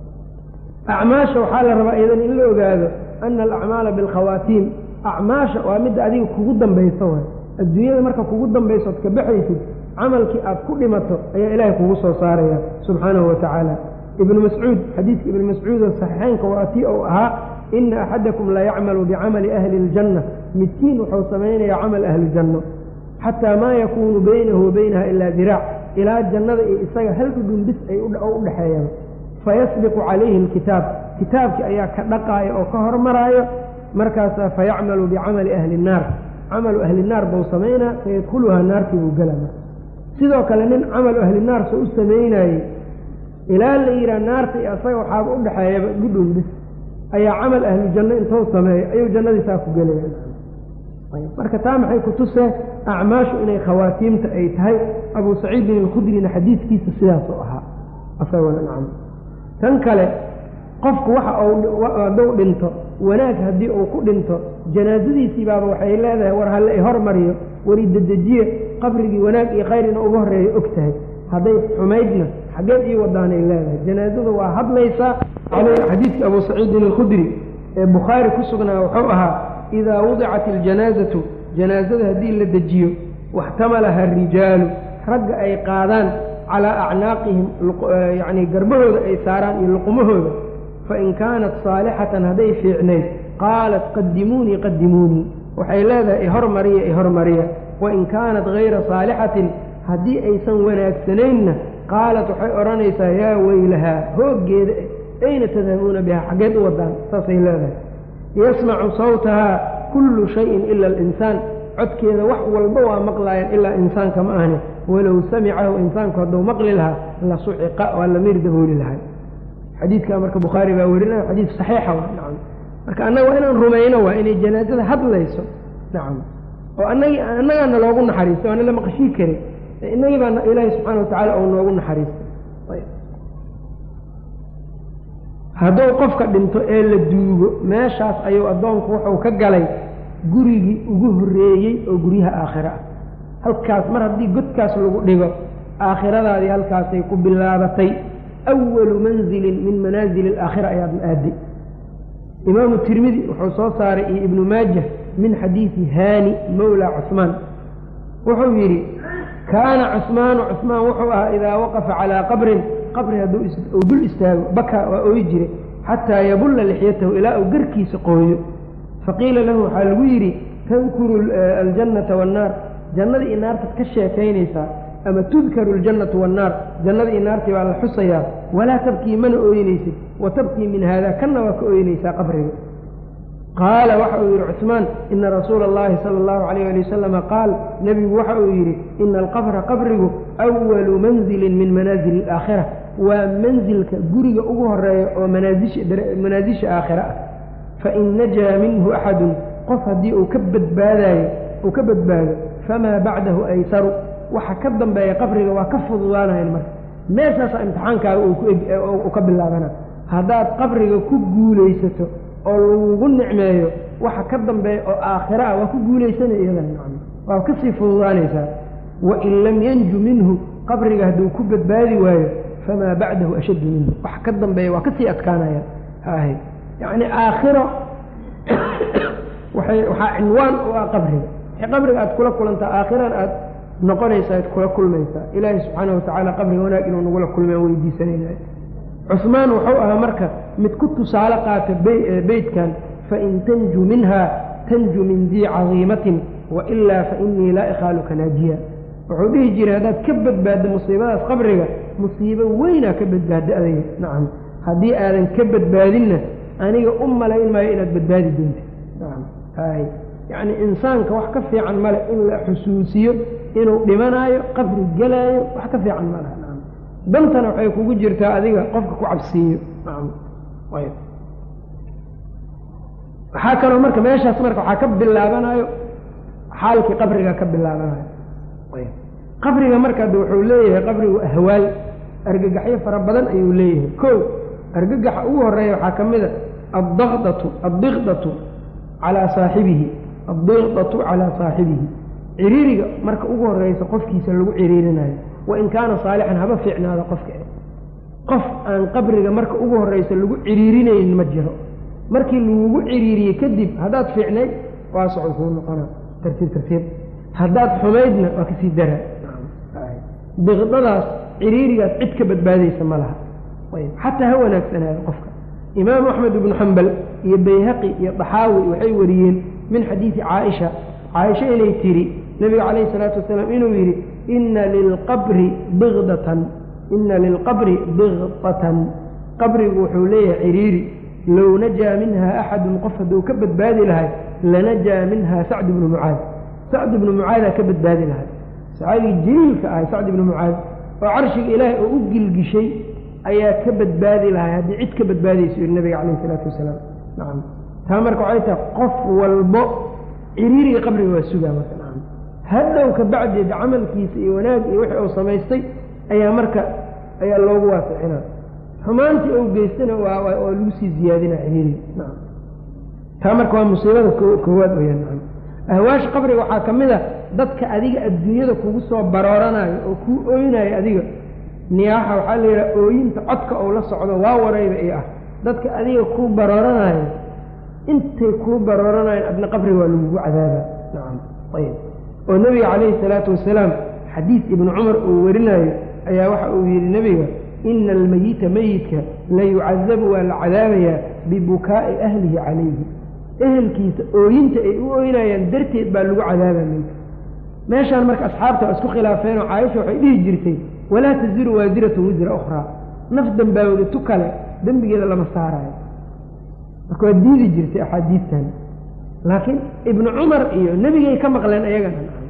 acmaasha waxaa la rabaa iyadan in la ogaado ana alacmaala bilkhawaatiim acmaasha waa midda adiga kugu dambayso waay adduunyada marka kugu dambayso od ka baxaysid camalkii aad ku dhimato ayaa ilaahay kugu soo saaraya subxaanahu wa tacaala ibnu mascuud xadiidka ibnu mascuud oo saxiixeynka waa tii ou ahaa ina axadakum la yacmalu bicamali ahli iljanna midkiin wuxuu samaynayaa camal ahlijanno xataa maa yakuunu baynahu wa baynaha ilaa diraac ilaa jannada iyo isaga hal dhudhun bis ay u dhexeeyaan fayasbiqu calayhi alkitaab kitaabkii ayaa ka dhaqaaya oo ka hormaraayo markaasaa fayacmalu bicamali ahli innaar camalu ahli naar buu samaynaa fayadkhuluhaa naartii buu gela marka sidoo kale nin camalu ahli naar soo u samaynaayey ilaa la yidhaha naarta iyo asaga waxaaba u dhexeeyaba dhudhun bis ayaa camal ahlu janno intou sameeyo ayuu jannadiisaa ku gelaya marka taa maxay ku tusee acmaashu inay khawaatiimta ay tahay abuu saciidin alkhudrina xadiidkiisa sidaasuu ahaa asagona nacam tan kale qofku waxa hadduu dhinto wanaag haddii uu ku dhinto janaasadiisii baaba waxay leedahay war halle i hormariyo wari dedejiye qabrigii wanaag iyo khayr ina uga horreeya og tahay hadday xumaydna xaggeed ii wadaanay leedahay janaasadu waa hadlaysaa xadiidka abuu saciidin alkhudri ee bukhaari ku sugnaa wuxuu ahaa idaa wudicat iljanaasatu janaasada haddii la dejiyo waxtamalaha arijaalu ragga ay qaadaan calaa acnaaqihim yacnii garbahooda ay saaraan iyo luqumahooda fain kaanat saalixatan hadday fiicnayd qaalat qadimuunii qadimuunii waxay leedahay ihormariya ihormariya wain kaanat hayra saalixatin haddii aysan wanaagsanaynna qaalat waxay odhanaysaa yaa weylahaa hooggeeda ayna tadhabuuna bihaa xaggeed u wadaan saasay leedahay yasmacu sawtahaa kullu shayin ila alinsaan codkeeda wax walba waa maqlaayaan ilaa insaanka ma ahni walow samicahu insaanku hadduu maqli lahaa la suciqa waa la miir dabooli lahay xadiidka marka bukhaari baa werinaya xadiid saxiixa wa nacam marka annaga waa inaan rumayno waa inay janaazada hadlayso nacam oo anagi annagaana loogu naxariistay waana la maqashii karin inagii baa ilaahi subxaana watacaala ou noogu naxariistay hadduu qofka dhinto ee la duugo meeshaas ayuu addoonku wuxuu ka galay gurigii ugu horreeyey oo guryaha aakhiro ah halkaas mar haddii godkaas lagu dhigo aakhiradaadii halkaasay ku bilaabatay awalu manzilin min manaazili alaakhira ayaad aaday imaamu tirmidi wuxuu soo saaray iyo ibnu maajah min xadiidi haani mawla cusmaan wuxuu yidhi kaana cusmaanu cusmaan wuxuu ahaa idaa waqafa calaa qabrin qabri hadduu uu dul istaago baka waa ooyi jiray xataa yabulla lixyatahu ilaa uu garkiisa qooyo faqiila lahu waxaa lagu yidhi tadkuru aljannata waannaar jannada iyo naartaad ka sheekaynaysaa ama tudkaru aljannatu waannaar jannada iyo naartii baa la xusayaa walaa tabkii mana ooynaysid wa tabkii min haada kanna waa ka ooynaysaa qabriga qaala waxa uu yidhi cusmaan ina rasuula allahi sala allahu alayh ali wasalama qaal nebigu waxa uu yidhi ina alqabra qabrigu awalu manzilin min manaazili alaakhira waa manzilka guriga ugu horeeya oo manaasisha aakhira ah fain najaa minhu axadun qof haddii uu ka badbaadayo uu ka badbaado famaa bacdahu aysaru waxa ka dambeeya qabriga waa ka fududaanayan marka meeshaasa imtixaankaaga uu ka bilaabana haddaad qabriga ku guulaysato oo lagugu nicmeeyo waxa ka dambeeya oo aakhira ah waa ku guulaysanay iyadan macna waa kasii fududaanaysaa wain lam yanju minhu qabriga hadduu ku badbaadi waayo famaa bacdahu ashaddu minhu waxa ka dambeeya waa kasii adkaanaya haahay yacni aakhiro waay waxaa cinwaan u ah qabriga wixii qabriga aad kula kulantaa aakhiran aad noqonaysaa ad kula kulmaysaa ilaahi subxaana watacaala qabriga wanaag inuu nagula kulmay aan weydiisanayna cusmaan wuxuu ahaa marka mid ku tusaale qaata beytkan fain tanju minha tanju min dii cadiimatin wailaa fainii laa ikhaaluka naajiya wuxuu dhihi jiray haddaad ka badbaaddo musiibadaas qabriga musiibo weynaa ka badbaadda adayga nacam haddii aadan ka badbaadinna aniga u malayn maayo inaad badbaadi doontid nacam hay yacni insaanka wax ka fiican male in la xusuusiyo inuu dhimanaayo qabri gelaayo wax ka fiican ma laha nacam dantana waxay kugu jirtaa adiga qofka ku cabsiiyo nacam ayb waxaa kaloo marka meeshaas marka waxaa ka bilaabanayo xaalkii qabriga ka bilaabanayo ayb qabriga marka de wuxuu leeyahay qabrigu ahwaal argagaxyo fara badan ayuu leeyahay ko argagaxa ugu horeeya waxaa ka mid a addaqdatu addiqdatu calaa saaxibihi addiqdatu calaa saaxibihi ciriiriga marka ugu horeysa qofkiisa lagu ciriirinayo wain kaana saalixan haba fiicnaada qofka qof aan qabriga marka ugu horeysa lagu ciriirinaynin ma jiro markii lagugu ciriiriyey kadib haddaad fiicnayd waa socon kuu noqona tartiib tartiib haddaad xumaydna waa kasii dara diqdadaas ciriirigaas cid ka badbaadaysa ma laha xataa ha wanaagsanaado qofka imaamu axmed ibnu xambal iyo bayhaqi iyo daxaawi waxay wariyeen min xadiidi caaisha caaisha inay tiri nebiga calayhi salaatu wasalaam inuu yidhi ina lilqabri biqdatan ina lilqabri biqdatan qabrigu wuxuu leeyahay ciriiri low najaa minha axadun qof hadduu ka badbaadi lahay lanajaa minha sacd ibnu mucaad sacd ibnu mucaadaa ka badbaadi lahay saxaabigii jaliilka ahay sacd ibnu mucaad oo carshiga ilaahay oo u gilgishay ayaa ka badbaadi lahay haddii cid ka badbaadayso yidhi nabiga calayhi isalaatu wasalaam nacam taa marka waxay tahay qof walbo ciriiriga qabriga waa sugaa marka nacam hadhow ka bacdeed camalkiisa iyo wanaag iyo wixii uu samaystay ayaa marka ayaa loogu waasixina xumaantii ou geystana waa waa lagu sii ziyaadina ciriiriga nacam taa marka waa musiibada koowaad weyaan nacam ahwaasha qabriga waxaa ka mid a dadka adiga adduunyada kugu soo barooranaayo oo kuu ooynayo adiga niyaaxa waxaa la yidhaha ooyinta codka ou la socdo waa warayba i ah dadka adiga kuu barooranaayo intay kuu barooranayan adna qabriga waa lagugu cadaaba nacam ayb oo nebiga calayhi salaatu wasalaam xadiis ibnu cumar uu warinayo ayaa waxa uu yidhi nebiga ina almeyita meyidka la yucadabu waa la cadaabayaa bibukaa'i ahlihi calayhi ehelkiisa ooyinta ay u ooynayaan darteed baa lagu cadaabaa meydka meeshaan marka asxaabta waa isku khilaafeenoo caaisha waxay dhihi jirtay walaa taziru waasiratu wisra ukhraa naf dambaawda tu kale dembigeeda lama saaraayo marka waa diidi jirtay axaadiistan laakiin ibnu cumar iyo nebigay ka maqleen ayagana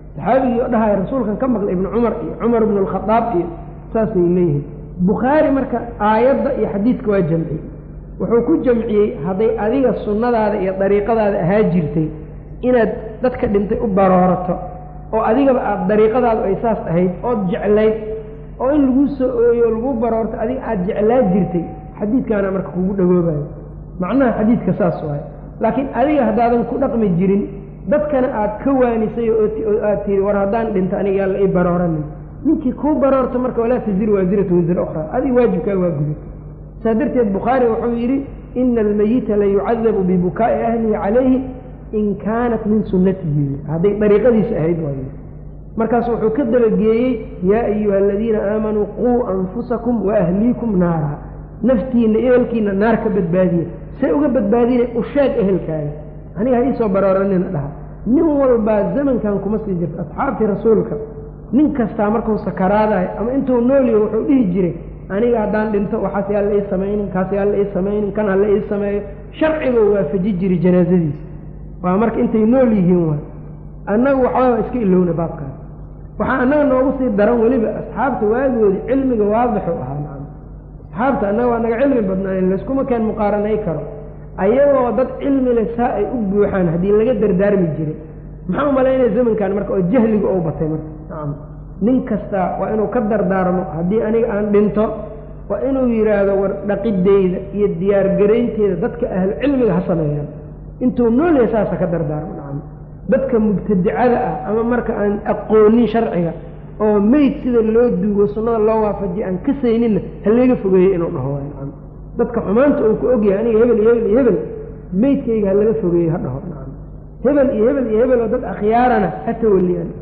saxaabigii oo dhahaya rasuulkan ka maqlay ibnu cumar iyo cumar ibnu alkhadaab iyo saasay leeyihiin bukhaari marka aayadda iyo xadiidka waa jamciyey wuxuu ku jamciyey hadday adiga sunnadaada iyo dariiqadaada ahaa jirtay inaad dadka dhintay u baroorato oo adigaba aada dariiqadaadu ay saas ahayd ood jeclayd oo in laguu soo ooyo o laguu baroorto adiga aada jeclaa jirtay xadiidkaana marka kugu dhagoobayo macnaha xadiidka saas waayo laakiin adiga haddaadan ku dhaqmi jirin dadkana aad ka waanisay oo aad tihi war haddaan dhinto aniga yaalla ii barooranin ninkii kuu baroorto marka walaa taziru waasiratu wasira ukhraa adiga waajibkaa waa guday saa darteed bukhaari wuxuu yidhi ina almayita la yucadabu bibukaa'i ahlihi calayhi in kaanat min sunnatihi hadday dariiqadiisa ahayd waayo markaas wuxuu ka dabageeyey yaa ayuha aladiina aamanuu quu anfusakum wa ahliikum naara naftiinna ehelkiina naar ka badbaadiya say uga badbaadina u sheeg ehelkaaga aniga ha iisoo barooranina dhaha nin walbaa zamankan kuma sii jirto asxaabtii rasuulka nin kastaa markuu sakaraadahay ama intuu noolyaho wuxuu dhihi jiray aniga haddaan dhinto waxaas yaa la ii samaynin kaas yaa la ii samaynin kan ha la ii sameeyo sharciguu waafaji jiray janaasadiisa waa marka intay nool yihiin waay annagu waxbaba iska ilowna baabkaas waxaa annaga noogu sii daran weliba asxaabta waagoodi cilmiga waadixu ahaa nacam asxaabta annaga waa naga cilmi badnaayen layskuma keen muqaaranay karo ayagoo dad cilmi leh saa ay u buuxaan haddii laga dardaarmi jiray maxaa u malaynaya zamankan marka oo jahliga ou batay marka nacam nin kasta waa inuu ka dardaarmo haddii aniga aan dhinto waa inuu yidhaahdo war dhaqideyda iyo diyaargaraynteeda dadka ahlu cilmiga ha sameeyaan intuu nool yahay saasa ka dardaarmo nacam dadka mubtadicada ah ama marka aan aqoonin sharciga oo meyd sida loo duugo sunnada loo waafajiya aan ka sayninna ha layga fogeeyey inuu dhaho waay nacam dadka xumaanta uu ku ogyahay aniga hebel iyo hebel iyo hebel meydkayga ha laga fogeeyey ha dhaho nacam hebel iyo hebel iyo hebel oo dad akhyaarana ha tawaliyaan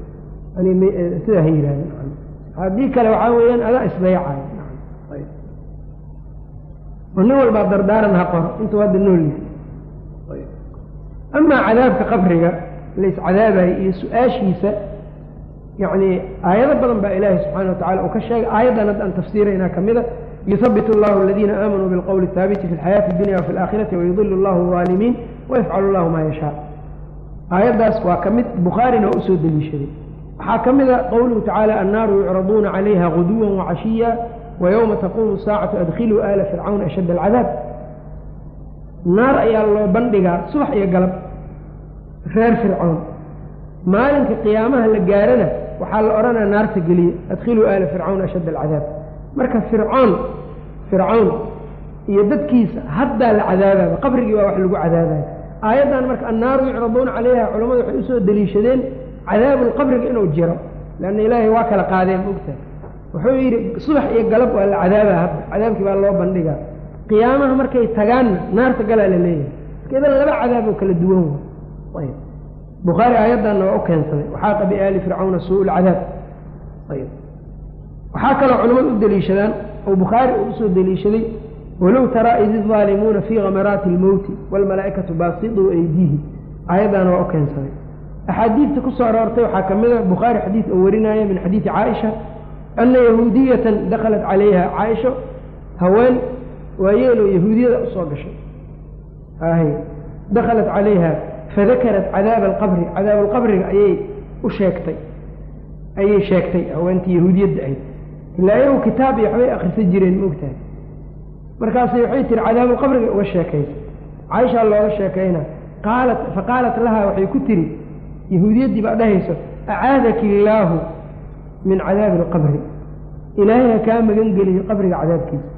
sidaa ha yidhahda nacam haddii kale waxaa weeyaan adaa isdayacayo nacam oo nin walbaa dardaaran ha qoro intuu hadda nool yahay amaa cadaabka qabriga laiscadaabayo iyo su-aashiisa yacni aayado badan baa ilaahi subxana wa tacala uu ka sheegay aayaddan hadda aan tafsiiraynaa ka mida yusabit allahu aladiina aamanuu bilqowli اhaabiti fi lxayaati اdunya wafi alaakhirati wayudilu allahu alظaalimiin wayafcalu allahu maa yashaa aayaddaas waa ka mid bukhaarina waa usoo deliishaday waxaa ka mida qowluhu tacaala annaaru yucraduuna calayha guduwa wacashiya wayowma taquumu saacatu adkhiluu aala fircawn ashadd alcadaab naar ayaa loo bandhigaa subax iyo galab reer fircoon maalinka qiyaamaha la gaarana waxaa la odhanaya naarta geliya adkhiluu aala fircawn ashadd alcadaab marka fircoon fircawn iyo dadkiisa haddaa la cadaababa qabrigii waa wax lagu cadaabaya aayaddan marka annaaru yucraduuna calayha culammadu waxay usoo deliishadeen cadaabulqabriga inuu jiro leanna ilaahay waa kala qaadeen mogtahay wuxuu yidhi subax iyo galab waa la cadaabaa hadda cadaabkii baa loo bandhigaa qiyaamaha markay tagaanna naarta galaa la leeyahay marka idan laba cadaab oo kala duwan wa ayb bukhaari aayaddanna waa u keensaday waxaaqa biaali fircawna suu lcadaab ayb waxaa kaloo culamadu u deliishadaan oo bukhaari uu usoo deliishaday walow taraa id idaalimuuna fii kamaraati almowti waalmalaa'ikatu baasiduu aydiihi aayaddaana waa u keensaday axaadiidta ku soo aroortay waxaa ka mid a bukhaari xadiid oo warinaya min xadiidi caaisha ana yahuudiyatan dakhalat calayha caaisho haween waayeeloo yahuudiyada usoo gashay ahy dakhalat calayha fadakarat cadaaba alqabri cadaab alqabriga ayay u sheegtay ayay sheegtay haweentii yahuudiyadda ahayd ilaa ayagu kitaab iyo waxbay akrisa jireen maogtahay markaasay waxay tihi cadaabulqabriga uga sheekaysa caaishaa looga sheekayna qaalat faqaalat lahaa waxay ku tihi yahuudiyaddii baa dhahayso acaadaki illaahu min cadaabi alqabri ilaahay ha kaa magan geliyo qabriga cadaabkiisa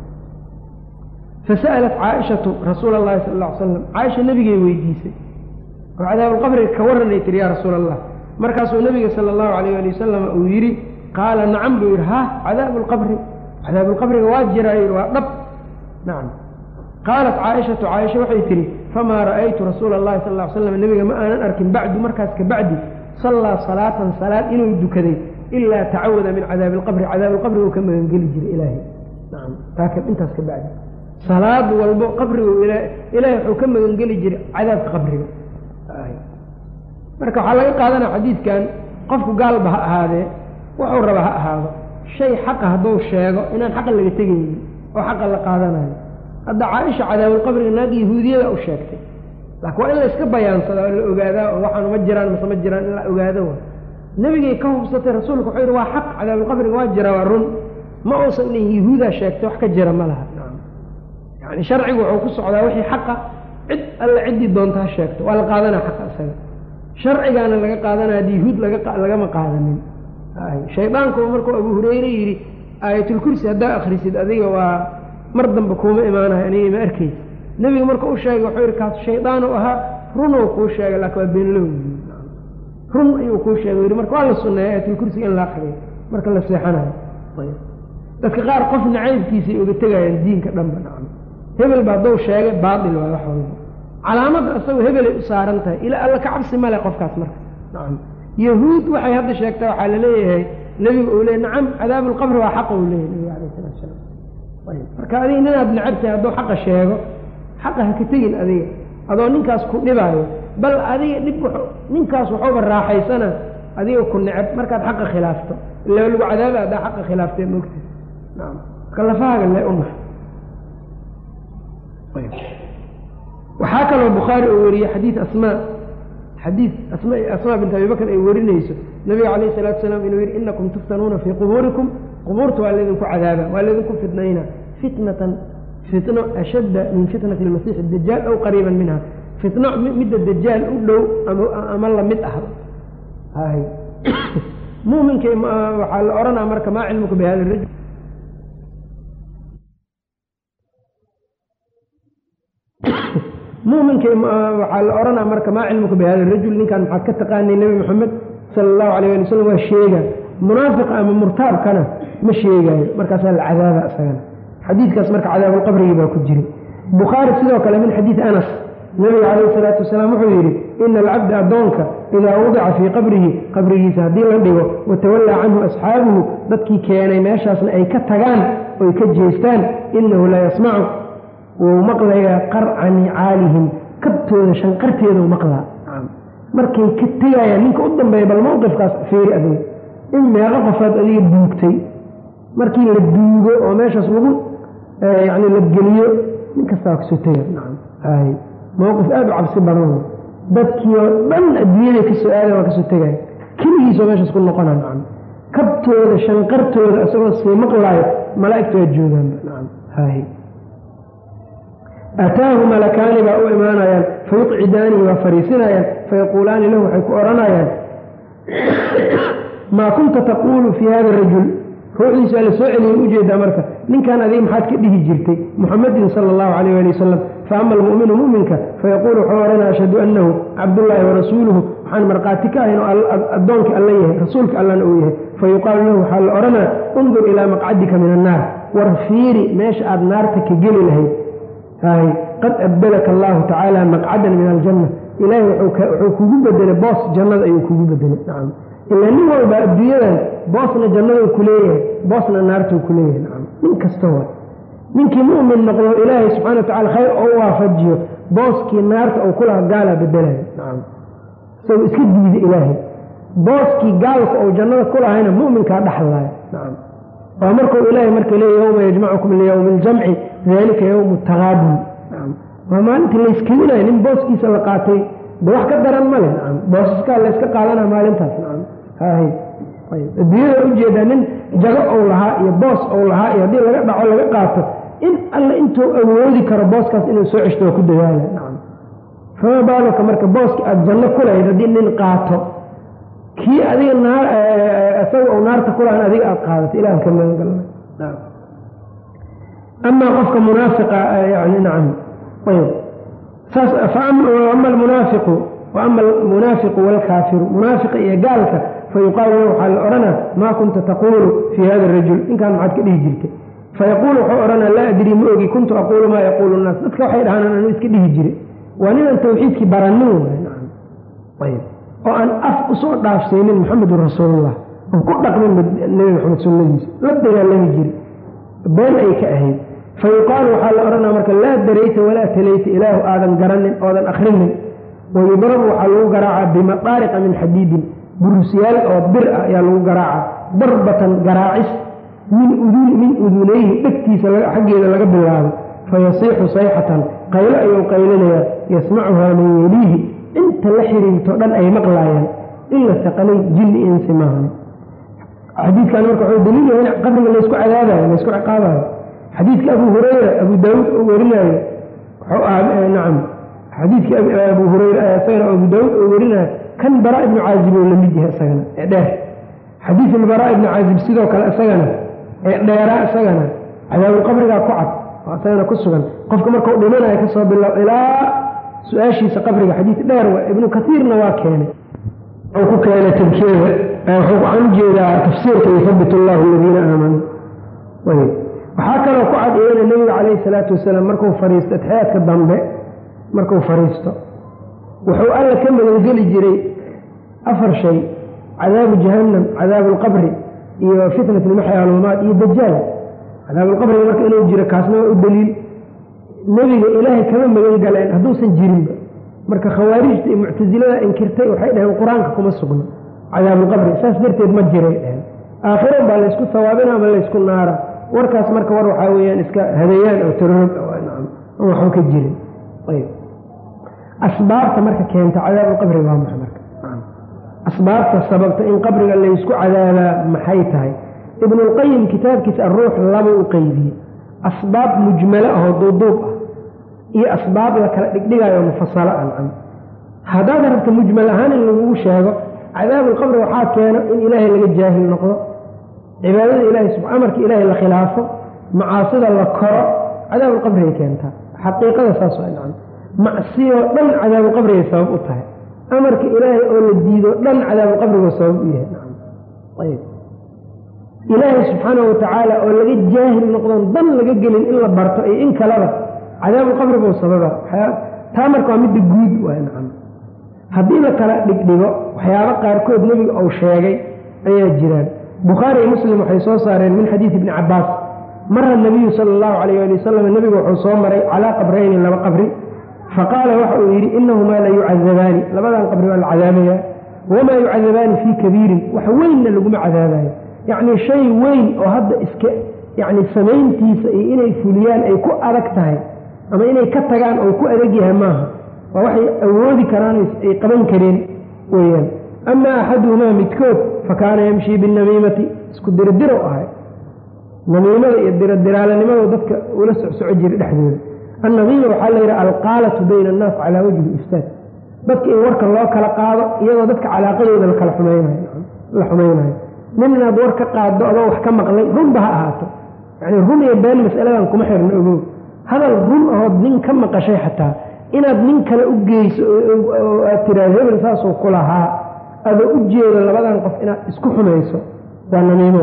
fasa'alat caaishatu rasuula allahi sala alla ly slam caaisha nebigay weydiisay oo cadaabulqabriga ka warranay tihi yaa rasuula allah markaasuu nebiga sala allahu alayh ali wasalam uu yidhi qaala nacam buu yidhi ha cadaabu lqabri cadaabulqabriga waa jiraa yidhi waa dhab nacam qaalat caaishatu caaisha waxay tihi famaa ra'aytu rasuula allahi sal ly slam nebiga ma aanan arkin bacdu markaas ka bacdi sallaa salaatan salaad inuu dukaday ilaa tacawada min cadaabi alqabri cadaabilqabri uu ka magangeli jiray ilaahay nacam taaka intaas ka bacdi salaad walbo qabrigu ilaahay wuxuu ka magangeli jiray cadaabka qabriga marka waxaa laga qaadanaya xadiidkan qofku gaalba ha ahaadee wuxuu raba ha ahaado shay xaqa hadduu sheego inaan xaqa laga tegaynin oo xaqa la qaadanayo hadda caaisha cadaabulqabriga naag yahuudiyada u sheegtay laakiin waa in la iska bayaansada oo la ogaadaa oo waxaan ma jiraan mase ma jiraan in la ogaado wa nebigay ka hubsatay rasuulka wuxuu yidhi waa xaq cadaabulqabriga waa jira waa run ma uusan dhin yahuudaa sheegtay wax ka jira ma laha yani sharcigu wuxuu ku socdaa wixii xaqa cid alla ciddii doontaa sheegto waa la qaadanaa xaqa isaga sharcigaana laga qaadanaya haddi yahuud lagama qaadanin shaydaanku markuu abu hureyre yidhi aayatulkursi haddaa akhrisid adiga waa mar dambe kuuma imaanayo aniga ma arkaysa nebiga marka u sheegay wuxuu yidhi kaas shaydaan u ahaa runuu kuu sheegay laakin waa beenlow run ayuu kuu sheegay yidhi marka waa la sunneeya aayatulkursiga in la akriyo marka la seexanayo dadka qaar qof nacaybkiisay uga tegayaan diinka dhanba nacam hebel ba hadduu sheegay baatil waay wax walba calaamadda isagoo hebelay u saaran tahay ilaa alla ka cabsi male qofkaas marka nacam yahuud waxay hadda sheegtaa waxaa laleeyahay nebiga uu leey nacam cadaabulqabri waa xaqa uu leeyahy nebiga alayh salatu salaam ayb marka adiga ninaad necabtahay hadduu xaqa sheego xaqa ha ka tegin adiga adoo ninkaas ku dhibaayo bal adiga dhib ninkaas waxuuba raaxaysana adiga ku necab markaad xaqa khilaafto ila lagu cadaaba haddaa xaqa khilaaftee mogta nacam marka lafahaaga lee u nax waxaa kaloo bukhaari oo wariyey xadiid asmaa xadiid asma asmaa bint abi bakr ay warinayso nabiga calayh salatu salaam inuu yidhi inakum tuftanuuna fii qubuurikum qubuurta waa laydinku cadaaba waa laydinku fitnayna fitnatan fitno ashadda min fitnati lmasiixi dajaal aw qariiban minha fitno midda dajaal u dhow ama lamid ah hay muminka waxaa la odhanaa marka maa cilmuka bi hada rajul muminka waxaa la odhanaa marka maa cilmuka bi hada rajul ninkan maxaad ka taqaanay nebi moxamed sala allahu alayh ali wasalam waa sheega munaafiqa ama murtaabkana ma sheegaayo markaasaa la cadaaba isagana xadiidkaas marka cadaabulqabrigii baa ku jiray bukhaari sidoo kale min xadiidi anas nabiga calayhi salaatu wasalaam wuxuu yidhi ina alcabda addoonka idaa wadica fii qabrihi qabrigiisa haddii la dhigo watawallaa canhu asxaabuhu dadkii keenay meeshaasna ay ka tagaan oy ka jeestaan inahu la yasmacu wuu maqlayaa qarca nicaalihim kabtooda shanqarteedau maqlaa markay ka tegayaan ninka u dambeeya bal mawqifkaas feeri adiga in meeqo qofaad adiga duugtay markii la duugo oo meeshaas lagu yani la geliyo nin kastaa kasoo tega nacam hay mawqif aada u cabsi badan dadkii oo dhan adduunyada kasoo aadan waa kasoo tegaya keligiisoo meeshaas ku noqona nacam kabtooda shanqartooda isagoo sii maqlaayo malaa'igta waa joogaanba nacam hay ataahu malakaani baa u imaanayaan fayuqcidaanihi waa fariisinayaan fayaquulaani lahu waxay ku odhanayaan maa kunta taquulu fii hada rajul ruuxdiisu alla soo celiyay ujeedaa marka ninkan adiga maxaad ka dhihi jirtay muxamadin sala allahu calayh ali wasalam faama almu'minu mu'minka fayaquulu wuxuu odhanaa ashhadu annahu cabdullaahi warasuuluhu waxaan markhaati ka ahayn oo addoonkii alla yahay rasuulka allana uu yahay fayuqaalu lahu waxaa la odhanaa undur ilaa maqcadika min annaar war fiiri meesha aad naarta ka geli lahayd hay qad abdalaka allahu tacaala maqcadan min aljanna ilaahay wuxuu kugu bedelay boos jannada ayuu kugu bedelay nacam ilaa nin walba adduunyadan boosna jannaduu ku leeyahay boosna naartuu ku leeyahay nacam nin kasta wa ninkii mu'min noqdo ilaahay subxana wa tacala khayr oo u waafajiyo booskii naarta uu kulaha gaalaa bedelayo nacam isagoo iska diida ilaahay booskii gaalka ou jannada ku lahayna mu'minkaa dhexlaayo nacam waa markuu ilaahay marka leeya yowma yajmacukum liyowmi aljamci dalika yowmu taqaabun nacam waa maalintii layskadinayo nin booskiisa la qaatay de wax ka daran male nacam boosaskaa layska qaadana maalintaas nacam hay ayb adduunyada ujeedaa nin jago ou lahaa iyo boos ou lahaa iyo haddii laga dhaco laga qaato in alle intuu awoodi karo booskaas inuu soo ceshto waa ku dadaala nacam fama baaluka marka booski aada janno ku lahayd haddii nin qaato kii adiga naar isaga ou naarta ku lahan adiga aada qaadato ilahan ka magangalna nacam amaa qofka munaafiqa yani nacam ayb saas faama almunaafiqu wa ama almunaafiqu waalkaafiru munaafiqa iyo gaalka fayuqaalu lahu waxaa la odhanaa maa kunta taquulu fii hada arajul ninkaan maxaad ka dhihi jirtay fayaquulu wuxuu odhanaa laa adrii ma ogi kuntu aquulu maa yaquulu nnaas dadka waxay dhahaan anu iska dhihi jire waa ninaan tawxiidkii baranin waay nacam ayb oo aan af usoo dhaafsaynin muxamedun rasuulullah oon ku dhaqmin nebi maxamed sunnadiisa la dagaalami jiri been ay ka ahayd fayuqaalu waxaa la odhanaa marka laa darayta walaa talayta ilaahu aadan garanin oodan akrinin wayudrabu waxaa lagu garaacaa bimaqaariqa min xadiidin burusyaal oo bir ah ayaa lagu garaacaa darbatan garaacis min min udunayhi dhegtiisa xaggeeda laga bilaabo fayasiixu sayxatan qaylo ayuu qaylinayaa yasmacuhaa man yeliihi inta la xiriirto dhan ay maqlaayaan in la saqalay jinni insi maahan xadiidkan marka wuxuu daliil yahay in qabriga laysku cadaabayo laysku ciqaabayo xadiidka abu hurayra abu daawuud oo werinayo wuxuu ahaa nacam xadiidkii abu hurayra isagana abu daawuud oo werinayo kan baraa ibnu caazib oo lamid yahay isagana ee dheer xadiid ilbaraa ibnu caazib sidoo kale isagana ee dheeraa isagana cadaabulqabrigaa ku cad oo isagana ku sugan qofka markau dhimanayo kasoo bilow ilaa su-aashiisa qabriga xadiid dheer wa ibnu kaiirna waa keenay wuxuu ku keenay tabkeeda wuxuu waxaan ujeedaa tafsiirka yuthabit allahu aladiina aamanuu waxaa kaloo ku cad iyana nebiga calayhi salaatu wasalaam markuu fariisto atixyaadka dambe markuu fariisto wuxuu alla ka magangeli jiray afar shay cadaabu jahannam cadaabu alqabri iyo fitnat ilmaxya almamaad iyo dajaal cadaabulqabriga marka inuu jiro kaasna waa u daliil nebiga ilaahay kama magan galeen hadduusan jirinba marka khawaarijta iyo muctasilada inkirtay waxay dhaheen qur-aanka kuma sugno cadaabulqabri saas darteed ma jiray dhaheen aakhiran baa laysku sawaabina ama laysku naara warkaas marka war waxaa weyaan iska hadayaan oo tarorog waxba ka jirin ayb asbaabta marka keenta cadaabulqabri waa maxa marka asbaabta sababta in qabriga laysku cadaabaa maxay tahay ibnulqayim kitaabkiisa aruux laba u qeybiyey asbaab mujmalo ahoo duuduub ah iyo asbaab la kala dhigdhigayo mufasalo ancam haddaad rabta mujmal ahaan in lagugu sheego cadaabulqabri waxaa keeno in ilaahay laga jaahil noqdo cibaadada ilahay amarka ilaahay la khilaafo macaasida la koro cadaabulqabrigay keentaa xaqiiqada saas waa nacam macsiyoo dhan cadaabulqabrigay sabab u tahay amarka ilaahay oo la diido dhan cadaabulqabrigoo sabab u yahay nacam ayb ilaahay subxaana watacaala oo laga jaahil noqdon dan laga gelin in la barto iyo in kaleba cadaabulqabri buu sababa taa marka waa midda guud waay nacam haddii la kala dhigdhigo waxyaabo qaarkood nebiga uu sheegay ayaa jiraan bukhaari iyo muslim waxay soo saareen min xadiidi ibni cabaas mara nabiyu sala allahu calayh ali wasalam nebigu wuxuu soo maray calaa qabrayni laba qabri faqaala waxa uu yidhi inahumaa la yucadabaani labadan qabri waa la cadaabayaa wamaa yucadabaani fii kabiirin wax weynna laguma cadaabayo yacnii shay weyn oo hadda iska yacni samayntiisa iyo inay fuliyaan ay ku adag tahay ama inay ka tagaan oo ku adag yahay maaha waa waxay awoodi karaan ay qaban kareen weeyaan ama axaduhumaa midkood fa kaana yamshii binamiimati isku dirdirow ahay namiimada iyo dirodiraalanimado dadka ula socsoco jira dhexdooda annamiima waxaa layidhi alqaalatu bayna annaas calaa wajhi ifsaad dadka in warka loo kala qaado iyadoo dadka calaaqadooda lakala xumaynayo la xumaynayo nin inaad war ka qaaddo adoo wax ka maqlay runba ha ahaato yani run iyo been masaladan kuma xirno ogow hadal run ahood nin ka maqashay xataa inaad nin kale u geyso oo aad tiraado hebel saasuu ku lahaa adoo u jeedo labadan qof inaad isku xumayso waa namiimo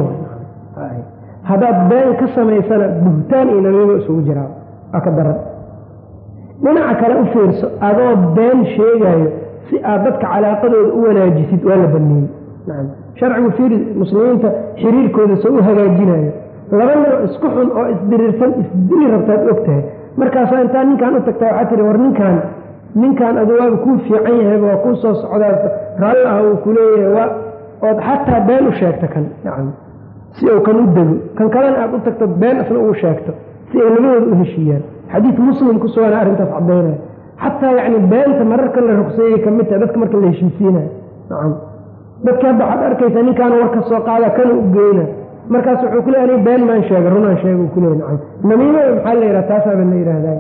haddaad been ka samaysana buhtaan iyo namiimo isugu jiraa waa ka daran dhinaca kale u fiirso adoo been sheegayo si aad dadka calaaqadooda u wanaajisid waa la baneeyey nacam sharcigu fiiri muslimiinta xiriirkooda soo u hagaajinayo laba nino isku xun oo isdiriirsan isdili rabtaad og tahay markaasaa intaa ninkan u tagtaa waxaa tiri war ninkaan ninkan adu waaba kuu fiican yahayba waa kuu soo socdaa raalli ah uu ku leeyahay waa ood xataa been u sheegto kan nacam si uu kan u dego kan kalena aad u tagto been isna uu sheegto si ay labadooda u heshiiyaan xadiid muslim ku sugana arrintaas caddaynaya xataa yacni beenta mararka la rugseeyey ka mid tahay dadka marka la heshiisiinayo nacam dadka hadda waxaad arkaysaa ninkaan war ka soo qaada kana u geyna markaas wuxuu ku leey ani been maan sheega runaan sheega uu kuleey nacam namiimada maxaa la yidhaha taasaaba la yidhaahday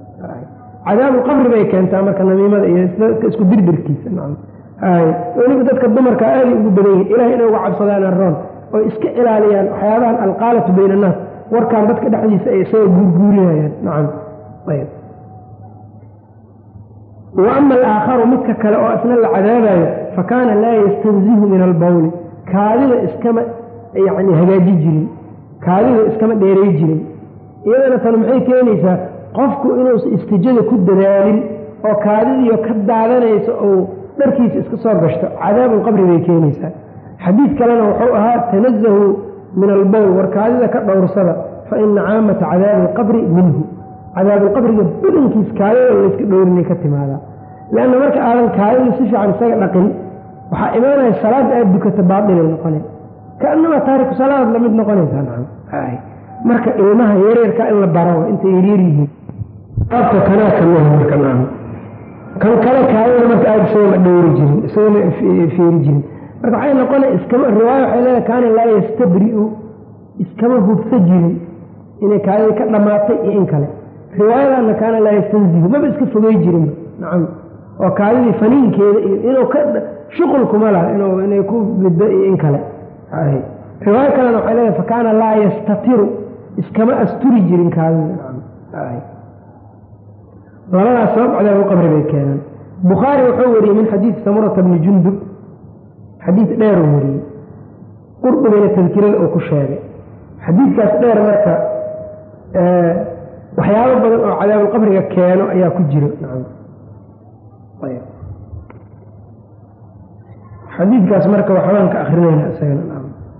cadaabu qabri bay keentaa marka namiimada iyo isku dirdirkiisa nacam hay weliba dadka dumarka aaday ugu badan yihin ilahay inay uga cabsadaan aroon oo iska ilaaliyaan waxyaabahan alqaalatu bayna annaas warkaan dadka dhexdiisa ay isaga guurguurinayaan nacam ayb wa ama alaakharu midka kale oo isna la cadaabayo fa kaana laa yastanzihu min albawli kaadida iskama yacni hagaaji jirin kaadida iskama dheeray jirin iyadana tan maxay keenaysaa qofku inuusan istijada ku dadaalin oo kaadidiyo ka daadanaysa ou dharkiisa iska soo gashto cadaabulqabri bay keenaysaa xadiid kalena wuxuu ahaa tanazahu min albowl war kaadida ka dhowrsada fa ina caamata cadaabi alqabri minhu cadaabulqabriga badankiis kaadida layska dhowrinay ka timaadaa leanna marka aadan kaadida si fiican isaga dhaqin waxaa imaanaya salaadda aada dukata baatilay noqonay kaanama taariku salaadaad lamid noqonaysaa nacam marka ilmaha yareerka in la baro intay yaryar yihiin baabka kanaa kamida marka nacam kan kale kaadida marka isagama dhowri jirin isagama feeri jirin marka waxay noqona iskama riwaaya waxay leedahay kaana laa yastabri'u iskama hubsa jirin inay kaadida ka dhammaatay iyo in kale riwaayadaana kaana laa yastanzihu maba iska fogey jirinba nacam oo kaadidii faniinkeeda iyo inuu ka shuqul kuma laha inuu inay ku biddo iyo in kale riwaayo kalena waxay leedahay fakaana laa yastatiru iskama asturi jirin kaadida labadaas sabab cadaab u qabri bay keenaan bukhaari wuxuu wariyey min xadiidi samurata bni jundub xadiid dheeruu wariyey qurdubina tadkirada uu ku sheegay xadiidkaas dheer marka waxyaabo badan oo cadaabulqabriga keeno ayaa ku jiro xadiidkaas marka waxbaan ka akrinayna isagana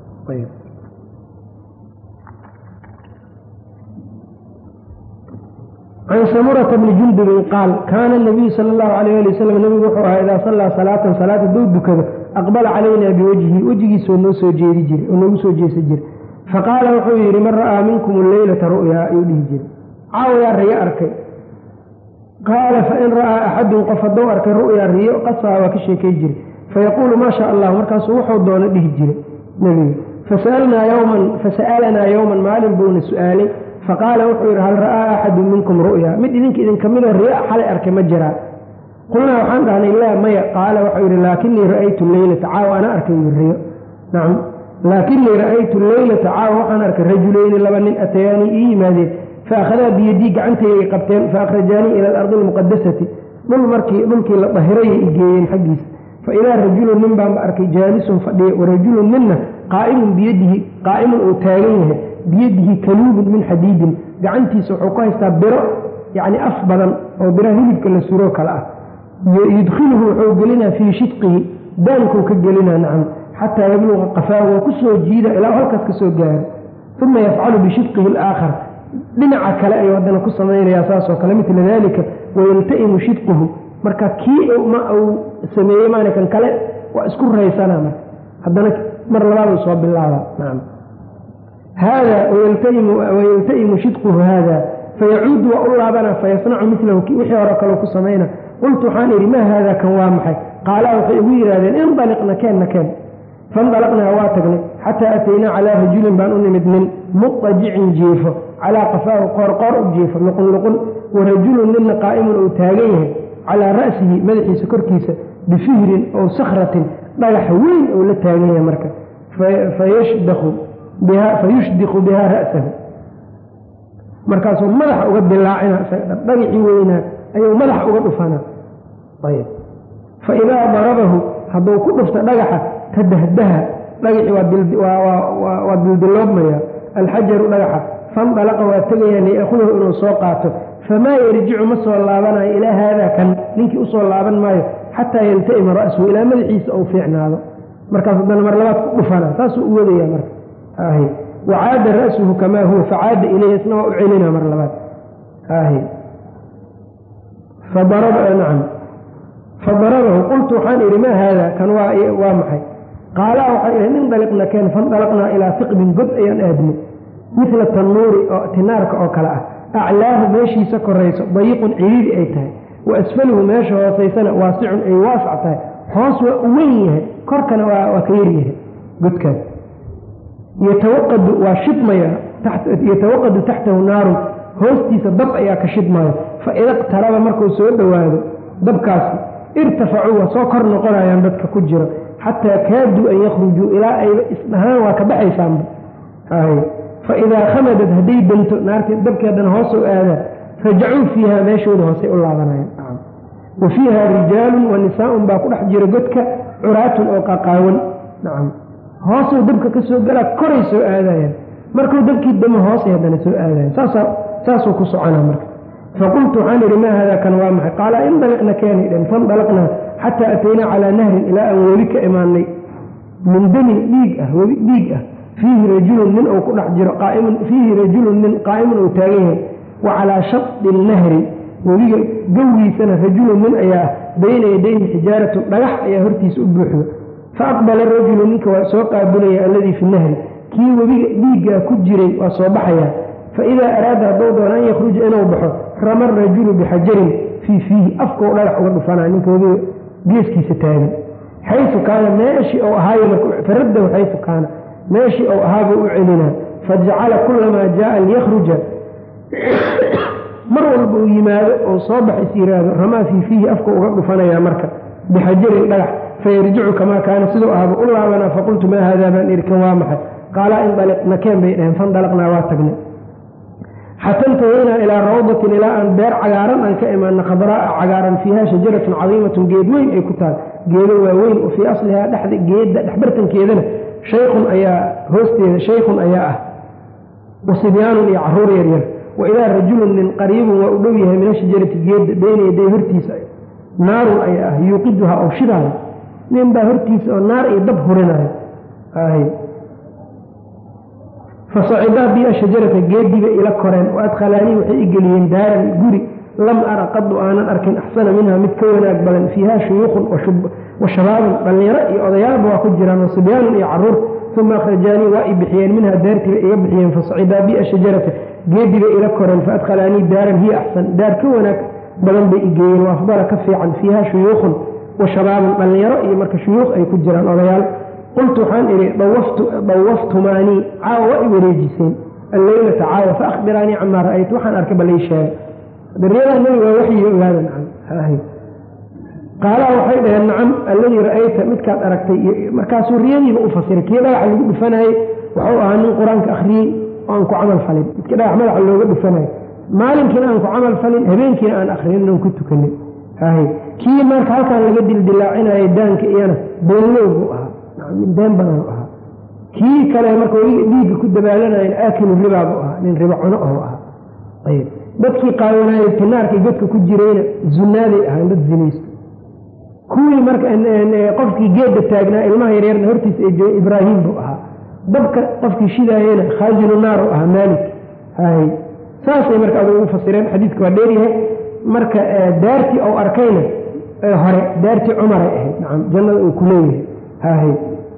can samurata bni jundubin qaal kaana nabiyu sala allahu alayh ali wasalam nabigu wuxuu ahaa idaa sallaa salaatan salaad hadduu dukado aqbala calaynaa biwajhi wejigiisoo noo soo jeedi jiray oo noogu soo jeesa jiray faqaala wuxuu yidhi man ra'aa minkum alleylata ru'yaa ayuu dhihi jiray caawayaa riyo arkay qaala fain ra'aa axadun qof hadduu arkay ru'yaa riyo qasaa waa ka sheekay jiray fayaquulu maa sha allah markaasuu wuxuu doono dhihi jiray nebigu fasa'alnaa yowman fasa'alanaa yowman maalin buuna su'aalay faqaala wuxuu yidhi hal ra'aa axadun minkum ru'ya mid idinka idinka midoo riyo xalay arkay ma jiraa qulnaa waxaan dhahnay laa maya qaala wuxuu yidhi laakinii ra'aytu leylata caawa ana arkay riyo nacam laakinii ra'aytu leylata caawa waxaan arkay rajuleyni laba nin atayaanii ii yimaadeen faakhadaa biyadii gacantayay qabteen faahrajaanii ila alardi almuqadasati dhul markii dhulkii la dahirayay i geeyeen xaggiisa fa idaa rajulun nin baanba arkay jaalisun fadhiya warajulun ninna qaa'imun biyadihi qaa'imun uu taagan yahay biyadihi kaluubun min xadiidin gacantiisa wuxuu ku haystaa biro yacni af badan oo biraha hilibka la suroo kale ah yudkhiluhu wuxuu gelinaa fii shidqihi daankuu ka gelinaa nacam xataa yabluqa qafaahu waa ku soo jiida ilaa halkaas ka soo gaaro uma yafcalu bishidqihi alaakhar dhinaca kale ayuu haddana ku samaynayaa saasoo kale midla daalika wayalta'imu shidquhu marka kii ma uu sameeyey maana kan kale waa isku raysanaa marka haddana mar labaad uu soo bilaabaa nacam hada wayalta'imu shidquhu hada fayacuudu waa u laabana fayasnacu milahu wixii hore kaleu ku samayna qultu waxaan idhi maa haada kan waa maxay qaalaa waxay igu yidhahdeen indaliqna keenna keen faindalaqnaa waa tagnay xataa ataynaa calaa rajulin baan u nimid nin muqajicin jiifo calaa qafaahu qoorqoor u jiifo luqunluqun wa rajulun ninna qaa'imun uu taagan yahay calaa ra'sihi madaxiisa korkiisa bifihrin ow sakhratin dhagax weyn ou la taagan yahay marka fayushdiqu bihaa ra'sahu markaasuu madaxa uga dilaacina dhagicii weynaa ayuu madaxa uga dhufanaa ayb fa idaa darabahu hadduu ku dhufta dhagaxa tadahdaha dhagicii waa dildiloobmaya alxajaru dhagaxa fandalaqa waa tegayaa liyaakhudahu inuu soo qaato famaa yarjicu ma soo laabanayo ilaa haadaa kan ninkii usoo laaban maayo xataa yalta'ima ra'suhu ilaa madaxiisa ou fiicnaado markaas haddana mar labaad ku dhufanaa saasuu u wadaya marka wacaada ra'suhu kamaa huwa facaada ilayhi isna waa u celina mar labaad nacam fadarabahu qultu waxaan idhi maa haada kan waa maxay qaalaa waxay ihi indaliqna keen faindalaqnaa ilaa fiqbin god ayaan aadnay midla tannuuri oo tinaarka oo kale ah aclaahu meeshiisa korayso dayiqun ciriiri ay tahay wa asfaluhu meesha hoosaysana waasicun ay waasac tahay hoos waa u weyn yahay korkana waa ka yaryahay godkaas yatawaqadu waa shidmaya yatawaqadu taxtahu naarun hoostiisa dab ayaa ka shidmaya fa ida iqtaraba markuu soo dhowaado dabkaasi irtafacuu waa soo kor noqonayaan dadka ku jiro xataa kaaduu an yakhrujuu ilaa ayba isdhahaan waa ka baxaysaanba fa idaa khamadad hadday danto naartii dabkeedana hoosoo aadaa rajacuu fiiha meeshooda hoosay u laabanayaan wa fiiha rijaalun wa nisaaun baa ku dhex jira godka curaatun oo qaqaawan nacam hoosuu dabka ka soo galaa koray soo aadayaan markuu dabkii damo hoosay haddana soo aadayan saasuu ku soconaa marka faqultu waxaan idhi maa haadaa kan waa maxay qaala indaliqna keenay dhen fandalaqnaa xataa ataynaa calaa nahrin ilaa aan webi ka imaanay min damin dhiig ah webi dhiig ah fiihi rajulun nin uu ku dhex jiro qaaimun fiihi rajulun nin qaa'imun uu taagan yahay wa calaa shadi nahri webiga gowgiisana rajulun nin ayaa bayna yadayhi xijaaratu dhagax ayaa hortiisa u buuxdo fa aqbala rajulu ninka waa soo qaabilaya alladii fi nahri kii webiga dhiiggaa ku jiray waa soo baxayaa fa idaa araada hadduu doono an yakhruja inuu baxo rama rajulu bixajarin fii fiihi afkau dhagax uga dhufanaa ninka webiga geeskiisa taagan xayu kaana meeshii ou ahaayo faraddahu xayu kaana meeshii ou ahaabuu u celinaa fajacala kulamaa jaaa liyakhruja mar walba uu yimaado oo soo bax is yiraahdo ramaa fii fiihi afka uga dhufanayaa marka bixajarin dhagax fayarjicu kamaa kaana siduu ahaaba u laabanaa faqultu maa haadaa baan ihi kan waa maxay qaalaa indaliq nakeen bay dhaheen fandalaqnaa waa tagnay xata intahaynaa ilaa rawdatin ilaa aan beer cagaaran aan ka imaana khadraaa cagaaran fiiha shajaratun cadiimatun geed weyn ay ku taal geedo waaweyn oo fii aslihaa dhexda geedda dhexbartankeedana shaykhun ayaa hoosteeda shaykhun ayaa ah wa sibyaanun iyo caruur yaryar wa idaa rajulun nin qariibun waa u dhow yahay min ashajarati geedda beyna yaday hortiisa naarun ayaa ah yuuqiduhaa oo shidaayo nin baa hortiisa oo naar iyo dab hurinayo fasacidaa bi ashajarata geediba ila koreen wa adkhalaanii waxay i geliyeen daaran guri lam ara qadu aanan arkin axsana minha mid ka wanaag badan fiiha shuyuukhun wa shabaabun dhallinyaro iyo odayaalba waa ku jiraan wa sibyaanun iyo caruur uma akhrajaanii waa i bixiyeen minha daartiiba iga bixiyeen fasacidaa bi ashajarata geediba ila koreen faadkhalaanii daaran hiya axsan daar ka wanaag badan bay i geeyeen wa afdala ka fiican fiiha shuyuukhun wa shabaabun dhallinyaro iyo marka shuyuukh ay ku jiraan odayaal qultu waxaan idhi dawaftumaanii caawa waa i wareejiseen alleylata caawa faahbiraanii camaa ra'aytu waxaan arkay balay sheega daryadaa nebiga waa waxyi ogaada nacam qaalaa waxay dhaheen nacam alladii ra'ayta midkaad aragtay markaasuu riyadiiba u fasiray kii dhagaxa lagu dhufanayey wuxuu ahaa nin qur-aanka akhriyey oo aan ku camal falin midkii dhagax madaxa looga dhufanayo maalinkiina aan ku camal falin habeenkiina aan akrinin oon ku tukanin kii marka halkaan laga dildilaacinayay daanka iyana beenlow buu ahaa nin been badan ahaa kii kale marka weliga dhiigga ku dabaalanayan aakilu ribaa buu ahaa nin riba cuno oo ahaa ayb dadkii qaawanaaye tinaarkii godka ku jirayna zunaaday ahaan dad zinaysto kuwii marka qofkii geedda taagnaa ilmaha yaryarna hortiisa ay joogay ibraahim buu ahaa dabka qofkii shidaayena khaazinu naar u ahaa maalik hay saasay marka adugu ugu fasireen xadiidka waa dheeryahay marka daartii ou arkayna hore daartii cumaray ahayd nacam jannada uu ku leeyahay hahay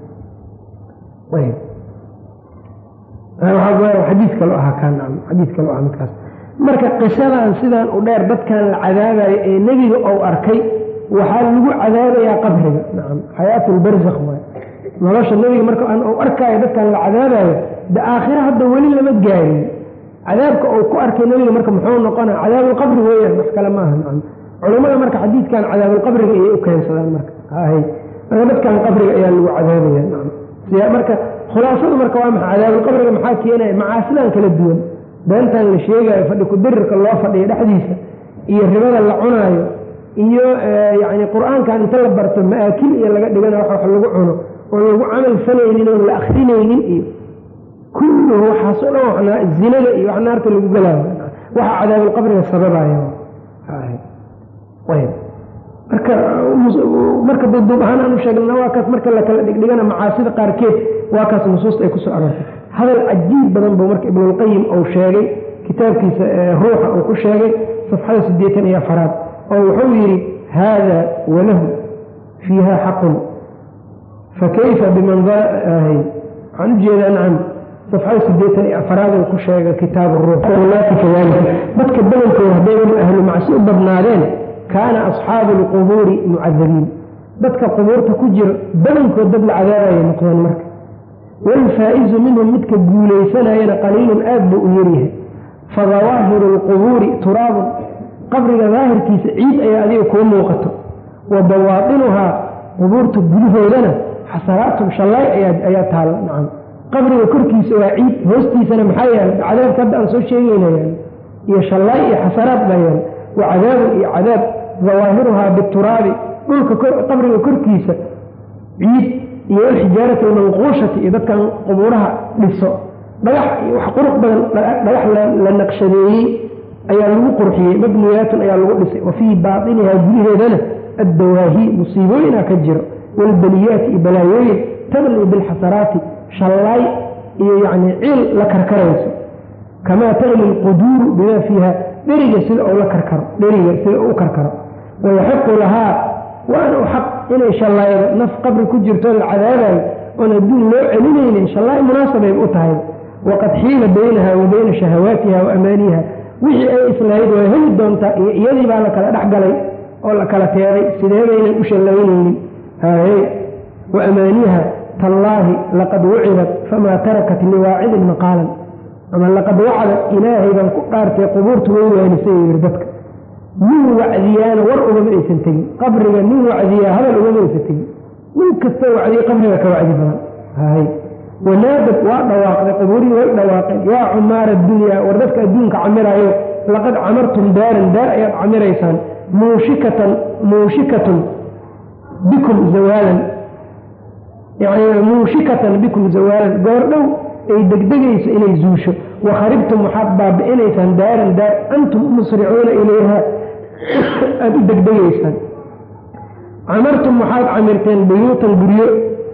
xadiis kaloo ahaa kaa nacam xadiis kaloo ahaa midkaas marka qisadan sidaan u dheer dadkan la cadaabayo ee nebiga ou arkay waxaa lagu cadaabayaa qabriga nacam xayaatulbarzakh waay nolosha nebiga marka u arkaayo dadkan la cadaabayo de aakhira hadda weli lama gaarin cadaabka uu ku arkay nebiga marka muxuu noqona cadaabulqabri weeyaan wax kale maaha nacam culammada marka xadiidkan cadaabulqabriga ayay u keensadaan marka hay marka dadkan qabriga ayaa lagu cadaabaya nacam marka khulaasadu marka waa maxa cadaabulqabriga maxaa keenaya macaasidan kala duwan beentan la sheegayo fadhi kudirirka loo fadhiyo dhexdiisa iyo ribada la cunaayo iyo yacni qur-aankan inta la barto ma'aakil iyo laga dhigana wax wax lagu cuno oon lagu camal falaynin oon la akrinaynin iyo kulluhu waxaasoo dhan waxnaa zinada iyo wax naarta lagu galaayo waxa cadaabulqabriga sababaya marka marka duuduub ahaan aanu sheegna waa kaas marka la kala dhigdhigana macaasida qaarkeed waa kaas nusuusta ay ku soo aroortay hadal cajiib badan buu marka ibnulqayim uu sheegay kitaabkiisa ruuxa uu ku sheegay safxada siddeetan iyo afaraad oo wuxuu yidhi haada walahu fiiha xaqun fakayfa biman waxaan u jeedaa nacam safxada siddeetan iyo afaraad uu ku sheegay kitaab ruux walaati kadalika dadka badankooda haddayba ahlu macsi u badnaadeen kaana asxaabu alqubuuri mucadabiin dadka qubuurta ku jira badankood dad la cadaabaya noqdeen marka waalfaa'izu minhum midka guulaysanayana qaliilun aad buu u yaryahay fadawaahiru alqubuuri turaabun qabriga daahirkiisa ciid ayaa adiga kuu muuqato wa bawaatinuhaa qubuurta gudahoodana xasaraatun shallaay ayaa taalla nacam qabriga korkiisa waa ciid hoostiisana maxaa yaala cadaabka hadda aan soo sheegayna yaal iyo shallaay iyo xasaraad baa yaal wa cadaabun iyo cadaab dawaahiruhaa bituraabi dhulka qabriga korkiisa ciid iyo alxijaarati almanquushati iyo dadkan qubuuraha dhiso dhagax iyo wax qurux badan dhagax la naqshadeeyey ayaa lagu qurxiyey mabniyaatun ayaa lagu dhisay wa fii baatinihaa gudaheedana addawaahi musiibooyina ka jiro waalbaliyaati iyo balaayooyin tabni bilxasaraati shallaay iyo yacni ciil la karkarayso kamaa tagli alquduuru bimaa fiiha dheriga sida uu la karkaro dheriga sida uu u karkaro wayaxiqu lahaa waana u xaq inay shallaaydo naf qabri ku jirto la cadaabayo oon adduun loo celinaynin shallaay munaasabay u tahay waqad xiila baynaha wa bayna shahawaatiha wa amaaniha wixii ay islahayd waa heli doontaa iyo iyadii baa la kala dhex galay oo la kala teeday sidee baynan u shallaynaynin haye wa amaaniha tallaahi laqad wucidat famaa tarakat liwaacidin maqaalan ama laqad wacda ilaahay baan ku dhaartay qubuurtu way waanisay yiri dadka nin wacdiyaana war ugama aysan tegin qabriga nin wacdiyaa hadal ugama aysan tegin nin kastoo wacdiya qabriga ka wacdi badan hay wanaadad waa dhawaaqday qubuurihii way dhawaaqeen yaa cumaara addunya war dadka adduunka camiraayo laqad camartum daaran daar ayaad camiraysaan muushikatan muushikatun bikum zawaalan yani muushikatan bikum zawaalan goordhow ay degdegayso inay zuusho wa kharibtum waxaad baabi'inaysaan daaran daar antum musricuuna ilayha aada u degdegaysaan camartum waxaad camirteen buyuutan guryo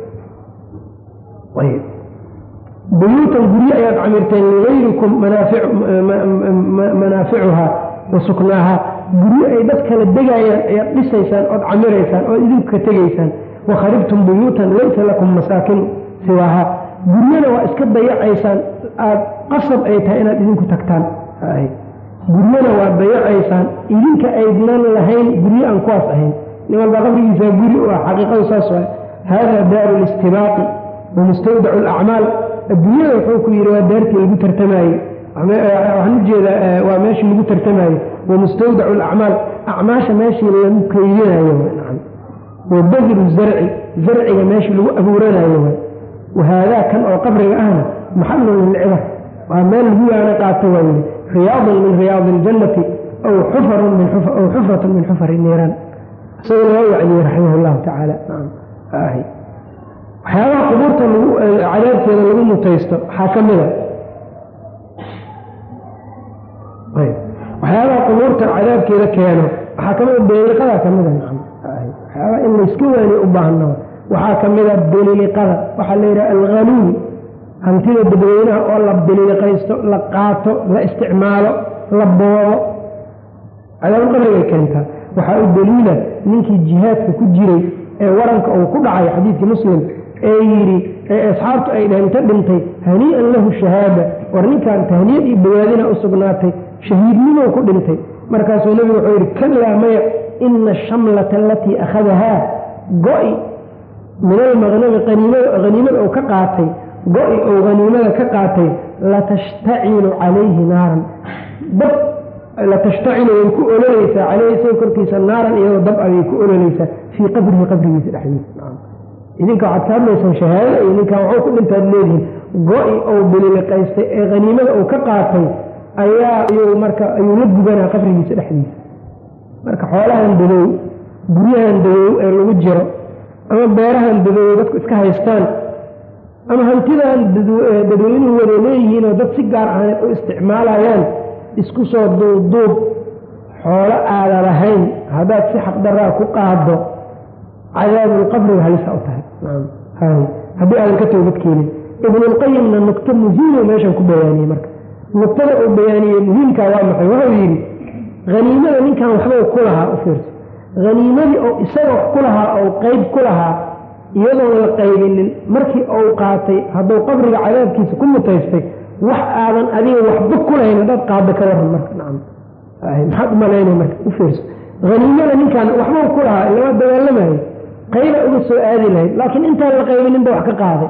buyuutan guryo ayaad camirteen ligayrikum manaaficuhaa wa suknaahaa guryo ay dad kala degayaan ayaad dhisaysaan ood camiraysaan ood idinku ka tegaysaan wa kharibtum buyuutan laysa lakum masaakin siwaahaa guryana waa iska dayacaysaan aad qasab ay tahay inaad idinku tagtaan guryana waa dayacaysaan idinka aydnan lahayn guryo aan kuwaas ahayn nin walba qabrigiisa guri u ah xaqiiqadu saas waa haadaa daaru listibaaqi wa mustawdacu alacmaal adduunyada wuxuu ku yidhi waa daartii lagu tartamaaye waxaan ujeedaa waa meeshii lagu tartamaaye wa mustawdacu alacmaal acmaasha meeshii lagu keydinayo wa badiru zarci zarciga meeshii lagu abuuranayo wahaadaa kan oo qabriga ahna maxalun lilcibar waa meel lagu yaana qaato waa yidhi riyaadun min riyaadi اljannati aw xufarun min aw xufratun min xufari niiraan isagoo laga wacdiyey raximah اllahu tacaala waxyaabaha qubuurta lagu cadaabteeda lagu mutaysto waxaa ka mida waxyaabaha qubuurta cadaabkeeda keeno waxaa ka mida beeliqada ka mida waxyaabaha in layska waaniyo u baahno waxaa ka mida beliliqada waxaa la yidhaha alghaluwi hantida dadweynaha oo la beliliqaysto la qaato la isticmaalo la boobo cadaabul qabrigay keentaa waxaa u daliila ninkii jihaadka ku jiray ee waranka uu ku dhacay xadiidkii muslim ee yidhi ee asxaabtu ay dhaheen ta dhintay hanii'an lahu shahaada war ninkaan tahniyad iyo bawaadina u sugnaatay shahiidnimow ku dhintay markaasuu nebigu wuxuu yidhi kalaa maya ina ashamlata alatii akhadahaa go-i min almaqnami haniimada uu ka qaatay go-i ou haniimada ka qaatay latashtacilu calayhi naaran dab latashtacilu way ku ololeysaa caleyhi isaga korkiisa naaran iyadoo dab abay ku ololeysaa fii qabrihi qabrigiisa dhexdiisa idinka waxaad ka hadlaysaan shahaadada iyo ninkan waxuu ku dhintaad leedihiin go-i ou bililiqaystay ee haniimada uu ka qaatay ayaa ayuu marka ayuu la gubanaa qabrigiisa dhexdiisa marka xoolahan dadow guryahan dadow ee lagu jiro ama beerahan dadow dadku iska haystaan ama hantidan dadweynuhu wada leeyihiinoo dad si gaar ahaaneed u isticmaalayaan isku soo duubduub xoolo aada lahayn haddaad si xaqdaraa ku qaado cadaabulqabriga halisa u tahay haddii aadan ka toobad keenin ibnulqayimna nugto muhiimo meeshan ku bayaaniyey marka nugtada uu bayaaniyey muhiimkaa waa maxay wuxuu yidhi haniimada ninkan waxba ku lahaa u fiirso haniimadii oo isaga wax ku lahaa ou qeyb ku lahaa iyadoon la qaybinin markii uu qaatay hadduu qabriga cadaabkiisa ku mutaystay wax aadan adiga waxba ku lahayn haddaad qaado ka waran marka nacam maxaad umalaynay marka u fiirso haniimada ninkan waxba ku lahaa ilama dagaalamayo qayba uga soo aadi lahayd laakiin intaan la qaybininba wax ka qaaday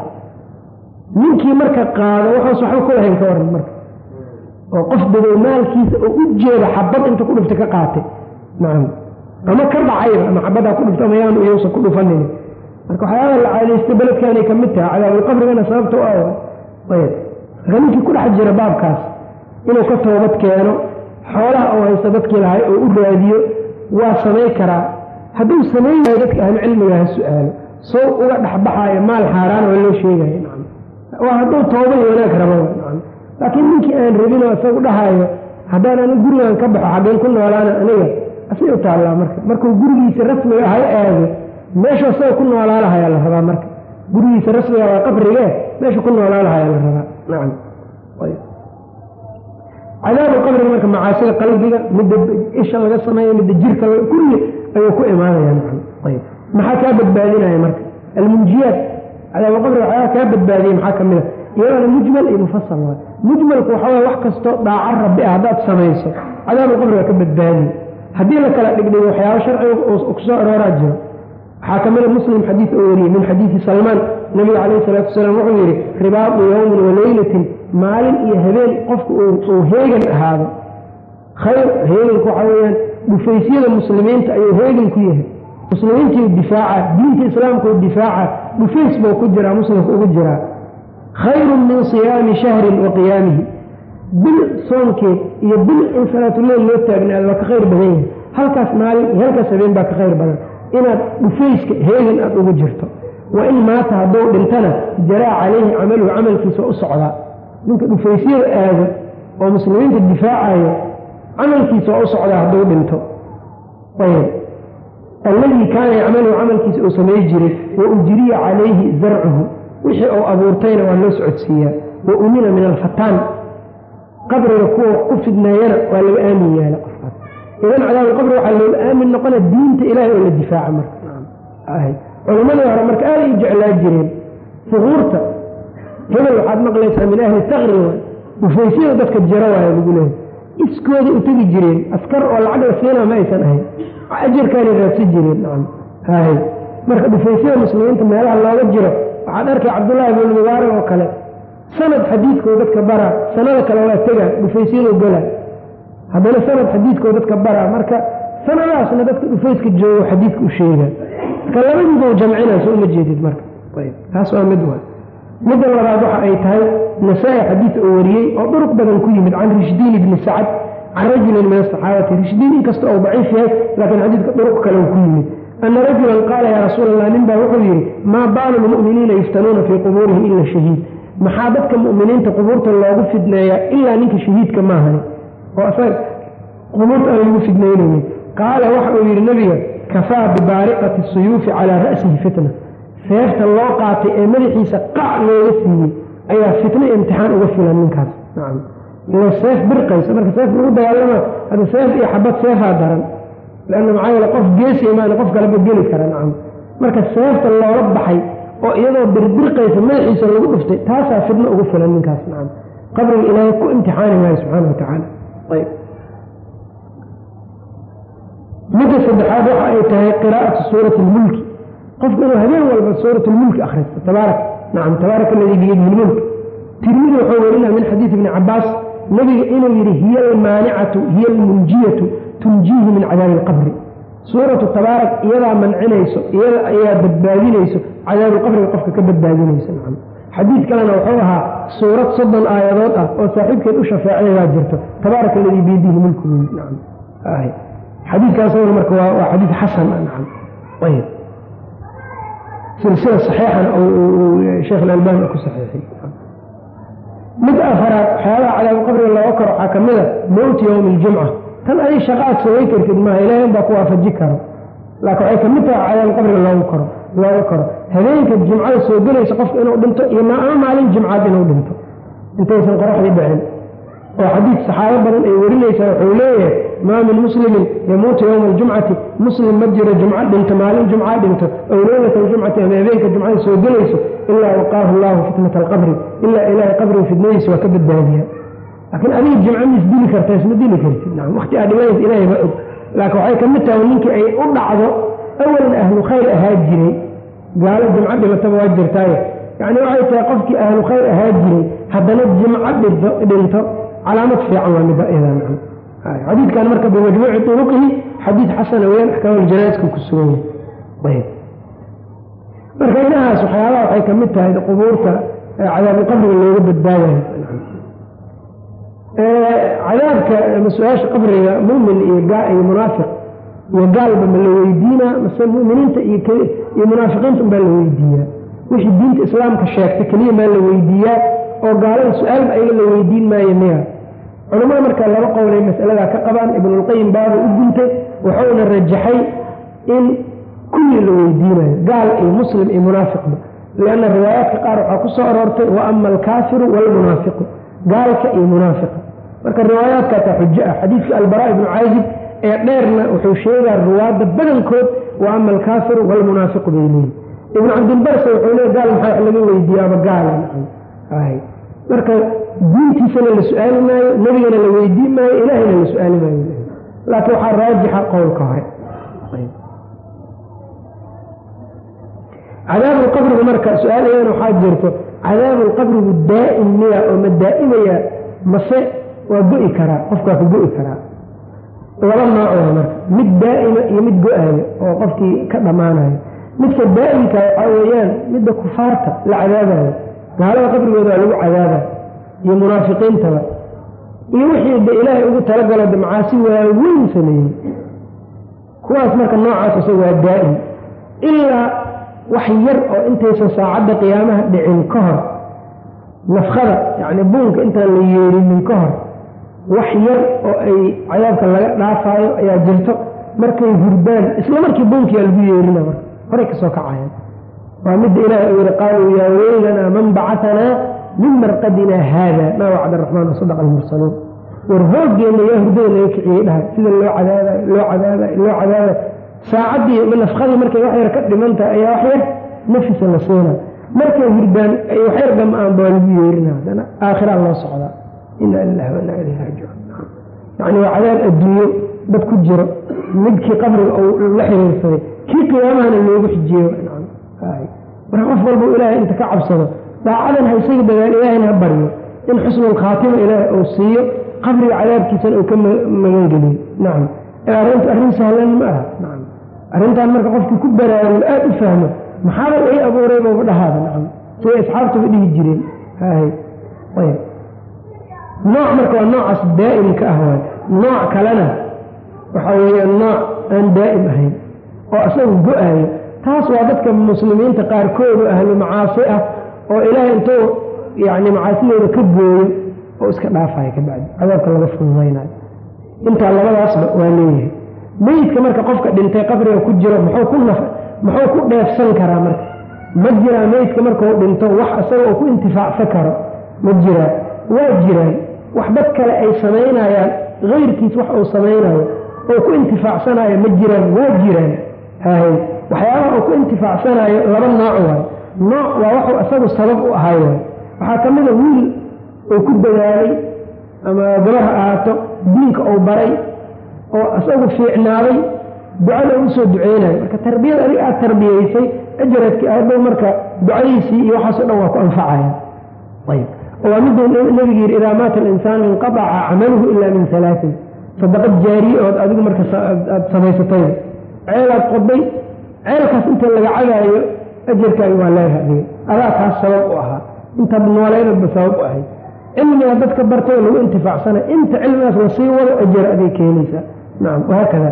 ninkii marka qaado waxaas waxba ku lahayn ka waran marka oo qof dadow maalkiisa oo u jeeda xabad inta ku dhuftay ka qaatay nacam ama ka dhacayba ama xabaddaa ku dhuftay ama yaanu iyousan ku dhufanin marka waxyaabaa la caadaystay beledkaanay ka mid tahay cadaabulqabrigana sababta u ah ayb marka ninkii ku dhex jira baabkaas inuu ka toobad keeno xoolaha uu haysta dadkii lahay oo u raadiyo waa samay karaa hadduu samayn waayo dadka ahlucilmiga ha su-aalo soo uga dhexbaxaayo maal xaaraan oo loo sheegayo nacam waa hadduu tooba iyo wanaag rababa nacam laakiin ninkii aan rabinoo isagu dhahaayo haddaan ani gurigan ka baxo xaggeen ku noolaana aniga asay u taallaa marka markuu gurigiisa rasmiga ahay aado meesha isaga ku noolaalahayaa la rabaa marka gurigiisa rasmiga waa qabrigee meesha ku noolaalahayaa la rabaa nacam cadaabu qabriga marka macaasida qalbiga midda isha laga sameeyo midda jirka kulli ayuu ku imaanaya nacam ayb maxaa kaa badbaadinaya marka almunjiyaat cadaabu qabriga waxyaaba kaa badbaadiyay maxaa ka mid a iyadana mujmal iyo mufasal waay mujmalku waxaa waye wax kastoo dhaaco rabbi ah haddaad samayso cadaabu qabriga ka badbaadiye haddii la kala dhigdhigo waxyaaba sharciga kusoo arooraa jiro waxaa ka mida muslim xadiid oo wariyey min xadiidi salmaan nabiga calayhi salaatu wasalaam wuxuu yidhi ribaadu yowmin wa leylatin maalin iyo habeen qofku uu heegan ahaado khayr heeganku waxaa weeyaan dhufaysyada muslimiinta ayuu heegan ku yahay muslimiintii difaaca diinta islaamkuu difaaca dhufays buu ku jiraa muslimka ugu jiraa khayrun min siyaami shahrin wa qiyaamihi bil soonkeed iyo bil in salaatuleyl loo taagnaado waa ka khayr badan yahay halkaas maalin iyo halkaas habeen baa ka khayr badan inaad dhufayska heegan aada ugu jirto wa in maata hadduu dhintana jaraa calayhi camaluhu camalkiisa u socdaa ninka dhufaysyada aado oo muslimiinta difaacayo camalkiisa waa u socdaa hadduu dhinto ayb alladii kaana yacmaluhu camalkiisa uu samay jiray wa ujriya calayhi zarcuhu wixii uu abuurtayna waa loo socodsiiyaa wa umina min alfataan qabriga kuwa wax ku fidneeyana waa laga aamin yaala qofkaas idan cadaabulqabri waxaa looga aamin noqona diinta ilaahay oo la difaaca marka culammadii hore marka aaday u jeclaa jireen suquurta hebel waxaad maqlaysaa min ahli taqri dhufaysyada dadka jira waaya lagu leehay iskooda u tegi jireen askar oo lacag la siinaa ma aysan ahayn ajarkaanay raadsan jireen nacam hay marka dhufaysyada muslimiinta meelaha looga jiro waxaad arkay cabdullaahi ibnu mubaarak oo kale sanad xadiidkoo dadka baraa sanada kale waa tegaa dhufaysyadu gala haddana sanad xadiidkoo dadka baraa marka sanadaasna dadka dhufayska joogo xadiidka u sheegaa marka labadiiba jamcinaa soo uma jeedid marka taas waa mid waa midda labaad waxa ay tahay nasaa-i xadiid oo wariyey oo duruq badan ku yimid can rishdiin ibni sacad can rajulin min asaxaabati rishdiin inkasta ou daciif yahay laakiin xadiidka duruq kale ku yimid ana rajulan qaala yaa rasuul allah nin baa wuxuu yidhi maa baalu lmu'miniina yuftanuuna fii qubuurihim ila shahiid maxaa dadka mu'miniinta qubuurta loogu fidneeyaa ilaa ninka shahiidka maahani oo asaga qubuurta aan lagu fidnaynaynin qaala waxa uu yidhi nabiga kafaa bibaariqati suyuufi calaa ra'sihi fitna seefta loo qaatay ee madaxiisa qac looga siiyey ayaa fitno imtixaan uga filan ninkaas nacam ila seef birqaysa marka seef lagu dagaalama hadda seef iyo xabad seefaa daran leanna maxaa yeele qof geesi imaana qof kaleba geli kara nacam marka seefta loola baxay oo iyadoo birbirqaysa madaxiisa lagu dhuftay taasaa fitno ugu filan ninkaas nacam qabriga ilaahay ku imtixaani maayo subxaana wa tacaala ayb midda saddexaad waxa ay tahay qiraa'atu suurati lmulki qofku inuu habeen walba suurat lmulki akhristo tabaarak nacam tabaaraka aladii biyadihi lmulk tirmidi wuxuu werinaa min xadiidi ibni cabaas nabiga inuu yidhi hiya almaanicatu hiya almunjiyatu tunjiihi min cadaabi alqabri suuratu tabaarak iyadaa mancinayso iyada ayaa badbaadinayso cadaabuqabriga qofka ka badbaadinayso nacam xadiid kalena wuxuu ahaa suurad soddon aayadood ah oo saaxiibkeed u shafeecayaa jirto tabaaraka aladii biyadihi mulku nacam xadiidkaasna marka waa xadiid xasan ah nacam ayb silsila saxiixana sheekh alalbani ku saxiixiyey mid afaraad waxyaabaha cadaabu qabriga looga karo waxaa ka mid a mowti yowmi aljumca tan adig shaqaad samay kartid maaha ilaahay baa ku waafaji karo laakiin waxay ka mid tahay cadaabu qabriga looga karo looga karo habeenka jimcada soo gelaysa qofka inuu dhinto iyo ama maalin jimcaad inuu dhinto intaysan qoraxdii dhicin oo xadiid saxaabo badan ay warinaysaa wuxuu leeyahay maa min muslimin yamuutu yowma aljumcati muslim ma jiro jumco dhinto maalin jumca dhinto ow leylata aljumcati ama habeenka jumcada soo gelayso ilaa waqaahu allahu fitnata alqabri ilaa ilaahay qabriga fidnadiisa waa ka badbaadiya laakiin adiga jimco ma isdili karta isma dili kartid nacam waqti aad dhimanaysa ilaahay ma og laakiin waxay ka mid tahay ninkii ay u dhacdo awalan ahlu khayr ahaa jiray gaalo jimco dhimataba waa jirtaaye yacni waxay tahay qofkii ahlu khayr ahaa jiray haddana jimco dhinto dhinto calaamad fiican waa mida iyada nacam xadiidkan marka bimajmuuci turuqihi xadiid xasana weyaan axkaamuljanaaska ku sugan yahay marka inahaas waxyaabaha waxay ka mid tahay qubuurta cadaabuqabriga looga badbaadayo cadaabka ama su-aasha qabriga mumin iyo iyo munaafiq iyo gaalba ma la weydiinaa mase muminiinta iyo munaafiqiinta unbaa la weydiiyaa wixii diinta islaamka sheegta keliya maa la weydiiyaa oo gaalada su-aalba ayaga la weydiin maayo miya culamada markaa laba qowlay masaladaa ka qabaan ibnulqayim baaba u guntay wuxuuna rajaxay in kulli la weydiinayo gaal iyo muslim iyo munaafiqba lianna riwaayaadka qaar waxaa ku soo aroortay wa ama alkaafiru waalmunaafiqu gaalka iyo munaafiqa marka riwaayaadkaasaa xujo ah xadiidka albaraa ibnu caazib ee dheerna wuxuu sheegaa ruwaadda badankood wa ama alkaafiru waalmunaafiqu bay leeyihin ibnu cabdilbarse wuxuu leey gaal maxaa wax laga weydiiyaaba gaala marka diintiisana la su-aali maayo nebigana la weydiin maayo ilaahayna la su-aali maayo laakiin waxaa raajixa qowlka hore cadaabulqabrigu marka su-aal iyadana waxaa jirto cadaabulqabrigu daa'im miya oo ma daa'imaya mase waa go-i karaa qofka waa ka go-i karaa laba nooc waa marka mid daa'ima iyo mid go-aaya oo qofkii ka dhammaanayo midka daa'imka waxaa weeyaan midda kufaarta la cadaabayo gaalada qabrigooda waa lagu cadaaba iyo munaafiqiintaba iyo wixii de ilaahay ugu talagalo de macaasi waaweyn sameeyey kuwaas marka noocaas isaga waa daa'im ilaa wax yar oo intaysan saacadda qiyaamaha dhicin ka hor nafkada yacni buunka intaan la yeerinin ka hor wax yar oo ay cadaabka laga dhaafaayo ayaa jirto markay hurdaan isla markii buunkiyaa lagu yeerina marka horay ka soo kacayaan waa midda ilaahay uu yihi qaaluu yaa weylanaa man bacatanaa min marqadina haada maa wacda araxmaan wasadaqa almursaluun war hoogeenna yaa hurdada laga kiciyey dhahay sida loo cadaabayo loo cadaabayo loo cadaabayo saacaddii nafkadii markay wax yar ka dhimantahay ayaa wax yar nafisa la siina markay hurdaan ay wax yar gam-aan baa lagu yeerina haddana aakhiraa loo socdaa ina lilahi wa inaa ilayhi raajicuun yacni waa cadaab adduunyo dad ku jiro midkii qabriga uu la xiriirsaday kii qiyaamahana loogu xijiyeyo marka qof walba ilaahay inta ka cabsado daacadan ha isaga dadaal ilaahayna ha baryo in xusnulkhaatima ilaahay uu siiyo qabriga cadaabkiisana uu ka magangeliyo nacam arrintu arrin sahlan ma aha nacam arrintan marka qofkii ku baraarugo aada u fahmo maxaaba ii abuuray baba dhahaada nacam siday asxaabtuba dhihi jireen hay ayb nooc marka waa noocaas daa'imka ah waay nooc kalena waxaa weeyaan nooc aan daa'im ahayn oo isagu go-aayo taas waa dadka muslimiinta qaarkoodu ahlu macaasi ah oo ilaahay intuu yacni macaasidooda ka gooyo oo iska dhaafaya ka bacdi cadaabka laga fududaynayo intaa labadaasba waa leeyahay meyidka marka qofka dhintay qabriga ku jiro muxuu ku naf muxuu ku dheefsan karaa marka ma jiraa meydka markuu dhinto wax isaga oo ku intifaacsan karo ma jiraa waa jiraan wax dad kale ay samaynayaan kayrkiis wax uu samaynayo oo ku intifaacsanayo ma jiraan waa jiraan hay waxyaabaha uu ku intifaacsanayo laba nooc waayo nooc waa waxuu isagu sabab u ahay waay waxaa ka mida wiil uu ku dadaalay ama gabar ha ahaato diinka uu baray oo isagu fiicnaaday ducada u usoo duceynayo marka tarbiyada adiga aada tarbiyeysay ajaradkii hadhow marka ducadiisii iyo waxaaso dhan waa ku anfacaya ayb waa miduu nebigu yidhi idaa maata alinsaanu inqadaca camaluhu ila min alaain sadaqad jaariye ood adigu marka aad samaysatay ceelaad qoday ceelkaas inta laga cadaayo ajarkaaga waa leedaha adiga adaa kaas sabab u ahaa intaad nooleynadba sabab u ahayd cilmigaa dadka bartay lagu intifaacsana inta cilmigaas lasii wado ajar aday keenaysaa nacam wahaakada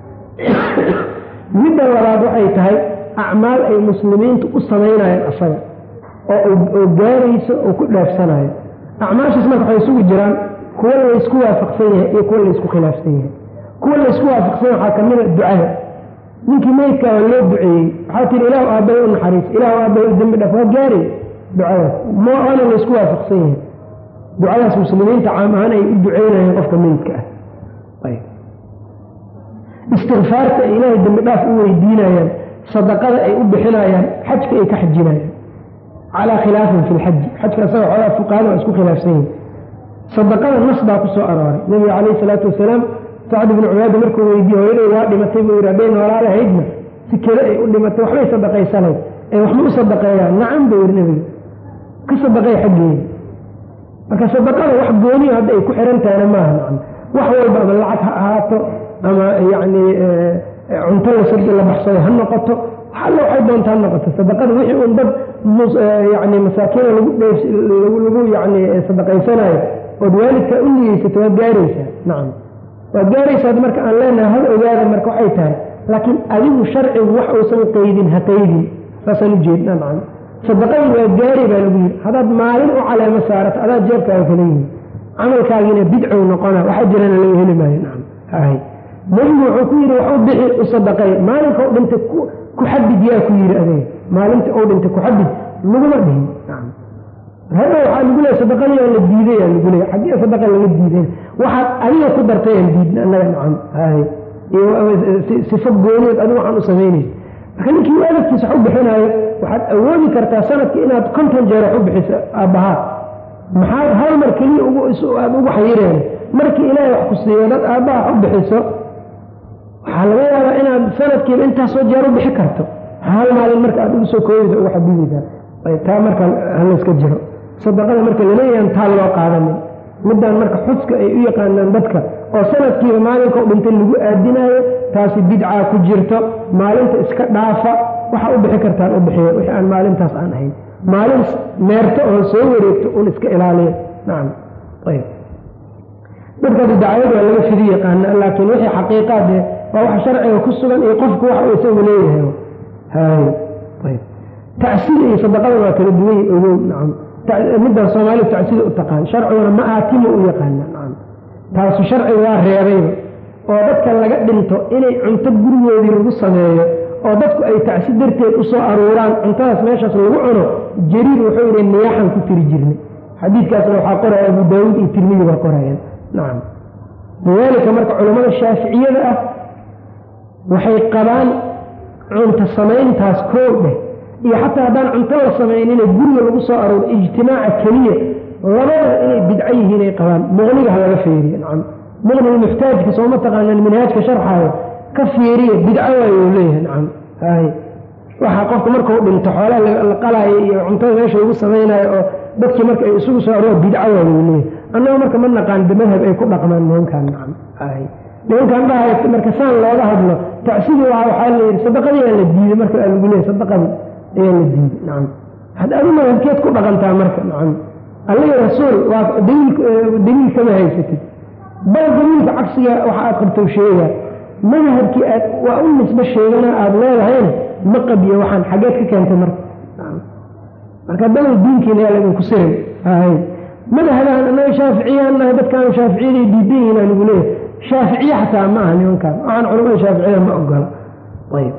midda labaad waxay tahay acmaal ay muslimiintu u samaynayaan asaga oo gaarayso oo ku dhaafsanayo acmaashaas marka waxay isugu jiraan kuwa laysku waafaqsan yahay iyo kuwa laysku khilaafsan yahay kuwa laysku waafaqsan yahay waxaa kamida ducada ninkii meydkaa waa loo duceeyey waxaa tihi ilaahu aabbaye u naxariis ilaahu aabbaye u dembi dhaf waa gaaray ducadaas maana laysku waafaqsan yahay ducadaas muslimiinta caam ahaan ay u duceynayaan qofka meydka ah istikfaarta ay ilaahay dembi dhaaf u weydiinayaan sadaqada ay u bixinayaan xajka ay ka xajinayaan calaa khilaafin fi lxaji xajka asaga xoogaa fuqahada waa isku khilaafsan yihin sadaqada nas baa ku soo arooray nabiga calayhi salaatu wasalaam sacd ibnu cubaada markuu weydiiye hooyaday waa dhimatay buu yidhi hadday noolaa lahaydna si kale ay u dhimatay waxbay sadaqaysanayd ee waxma u sadaqeeyaan nacam buu yidhi nebiga ka sadaqay xaggeeda marka sadaqada wax gooniyo hadda ay ku xiran tahayna maaha nacam wax walba ama lacag ha ahaato ama yacni cunto lasadi la baxsado ha noqoto alla waxay doonta ha noqoto sadaqada wixii un dad yani masaakiina lagu dheef lagu yani sadaqaysanayo ood waalidka u niyeysato waad gaaraysaa nacam waad gaaraysaa marka aan leenahay hal ogaada marka waxay tahay laakiin adigu sharcigu wax uusan qaydin ha qaydin saasaan ujeedna nacam sadaqadii waa gaari baa lagu yidhi haddaad maalin u caleemo saarato adaa jeebkaaga kala yihin camalkaagiina bidcow noqona waxa jirana laga heli maayo nacam hay nebigu wuxuu ku yidhi wax u bixi u sadaqay maalinka u dhintay ku xadid yaa ku yidhi adeeg maalinta u dhintay ku xadid laguma dhihin hadda waxaa lagu leeya sadaqadiyaa la diiday yaa lagu leeya xaggee sadaqa laga diiday waxaad adiga ku dartay aan diidna annaga nacam hay sifo gooniyood adigu waxaan u samaynay marka ninkii waalidkiisa wax u bixinaayo waxaad awoodi kartaa sanadkii inaad konton jeer wax u bixiso aabbahaa maxaad hal mar keliya aada ugu xayireen markii ilaahay wax ku siiyo dad aabbaha wax u bixiso waxaa laga yaabaa inaad sanadkiiba intaasoo jeer u bixi karto hal maalin marka aad ugu soo kooyeysa uga xabidaysaa ayb taa marka halayska jiro sadaqada marka laleeyahan taa loo qaadanin midaan marka xuska ay u yaqaanaan dadka oo sanadkiiba maalinka u dhintay lagu aadinaayo taasi bidcaa ku jirto maalinta iska dhaafa waxaa u bixi kartaan u bixiya wixii aan maalintaas aan ahayn maalin meerto oo soo wareegto un iska ilaaliya nacam ayb dadka bidacayad waa laga fidi yaqaana laakiin wixii xaqiiqaadee waa wax sharciga ku sugan iyo qofku waxa uu isagu leeyahay hay ayb tacsida iyo sadaqada waa kala duwan yahi ogow nacam middan soomaalidu tacsida u taqaan sharciguna ma aatimo u yaqaana nacam taasu sharciga waa reebayba oo dadka laga dhinto inay cunto gurigoodii lagu sameeyo oo dadku ay tacsi darteed u soo aruuraan cuntadaas meeshaas lagu cuno jariir wuxuu yidhi niyaaxan ku tiri jirnay xadiidkaasna waxaa qoraya abu daawuud iyo tirmidi baa qorayaan nacam lidaalika marka culammada shaaficiyada ah waxay qabaan cunto samayntaas koo dheh iyo xataa haddaan cunto la samaynina guriga lagu soo arooro ijtimaaca keliya labada inay bidco yihiin ay qabaan muqniga ha laga feeriyo nacam muqniga muxtaajka sooma taqaanaan minhaajka sharxaayo ka fiiriya bidco waay uu leeyahay nacam hay waxaa qofka markau dhinto xoolaha la qalaayo iyo cuntada meesha lagu samaynayo oo dadkii marka ay isugu soo aroor bidco waay uu leeyahay annaga marka ma naqaan madhab ay ku dhaqmaan nimankan nacam hay nimankan dhahay marka saan looga hadlo tacsidii waa waxaa la yidhi sadaqadii aa la diiday marka aa lagu leeyahy sadaqadii ayaa la diiday nacam had adi madhabkeed ku dhaqantaa marka nacam allagi rasuul waa daliil kama haysatid bal daliilka cagsiga waxa aad qabto sheega madhabkii aad waa u nisbe sheegana aada leedahayna ma qabiyo waxaan xageed ka keentay marka marka dalow diinkiina yaa laydinku sirin hay madhabaan annaga shaaficiyaan nahay dadkaan shaaficiyaday diidan yihiin aa lagu leeyahay shaaficiye xataa ma aha nimankaan waxaan culamada shaaficiyada ma ogola ayb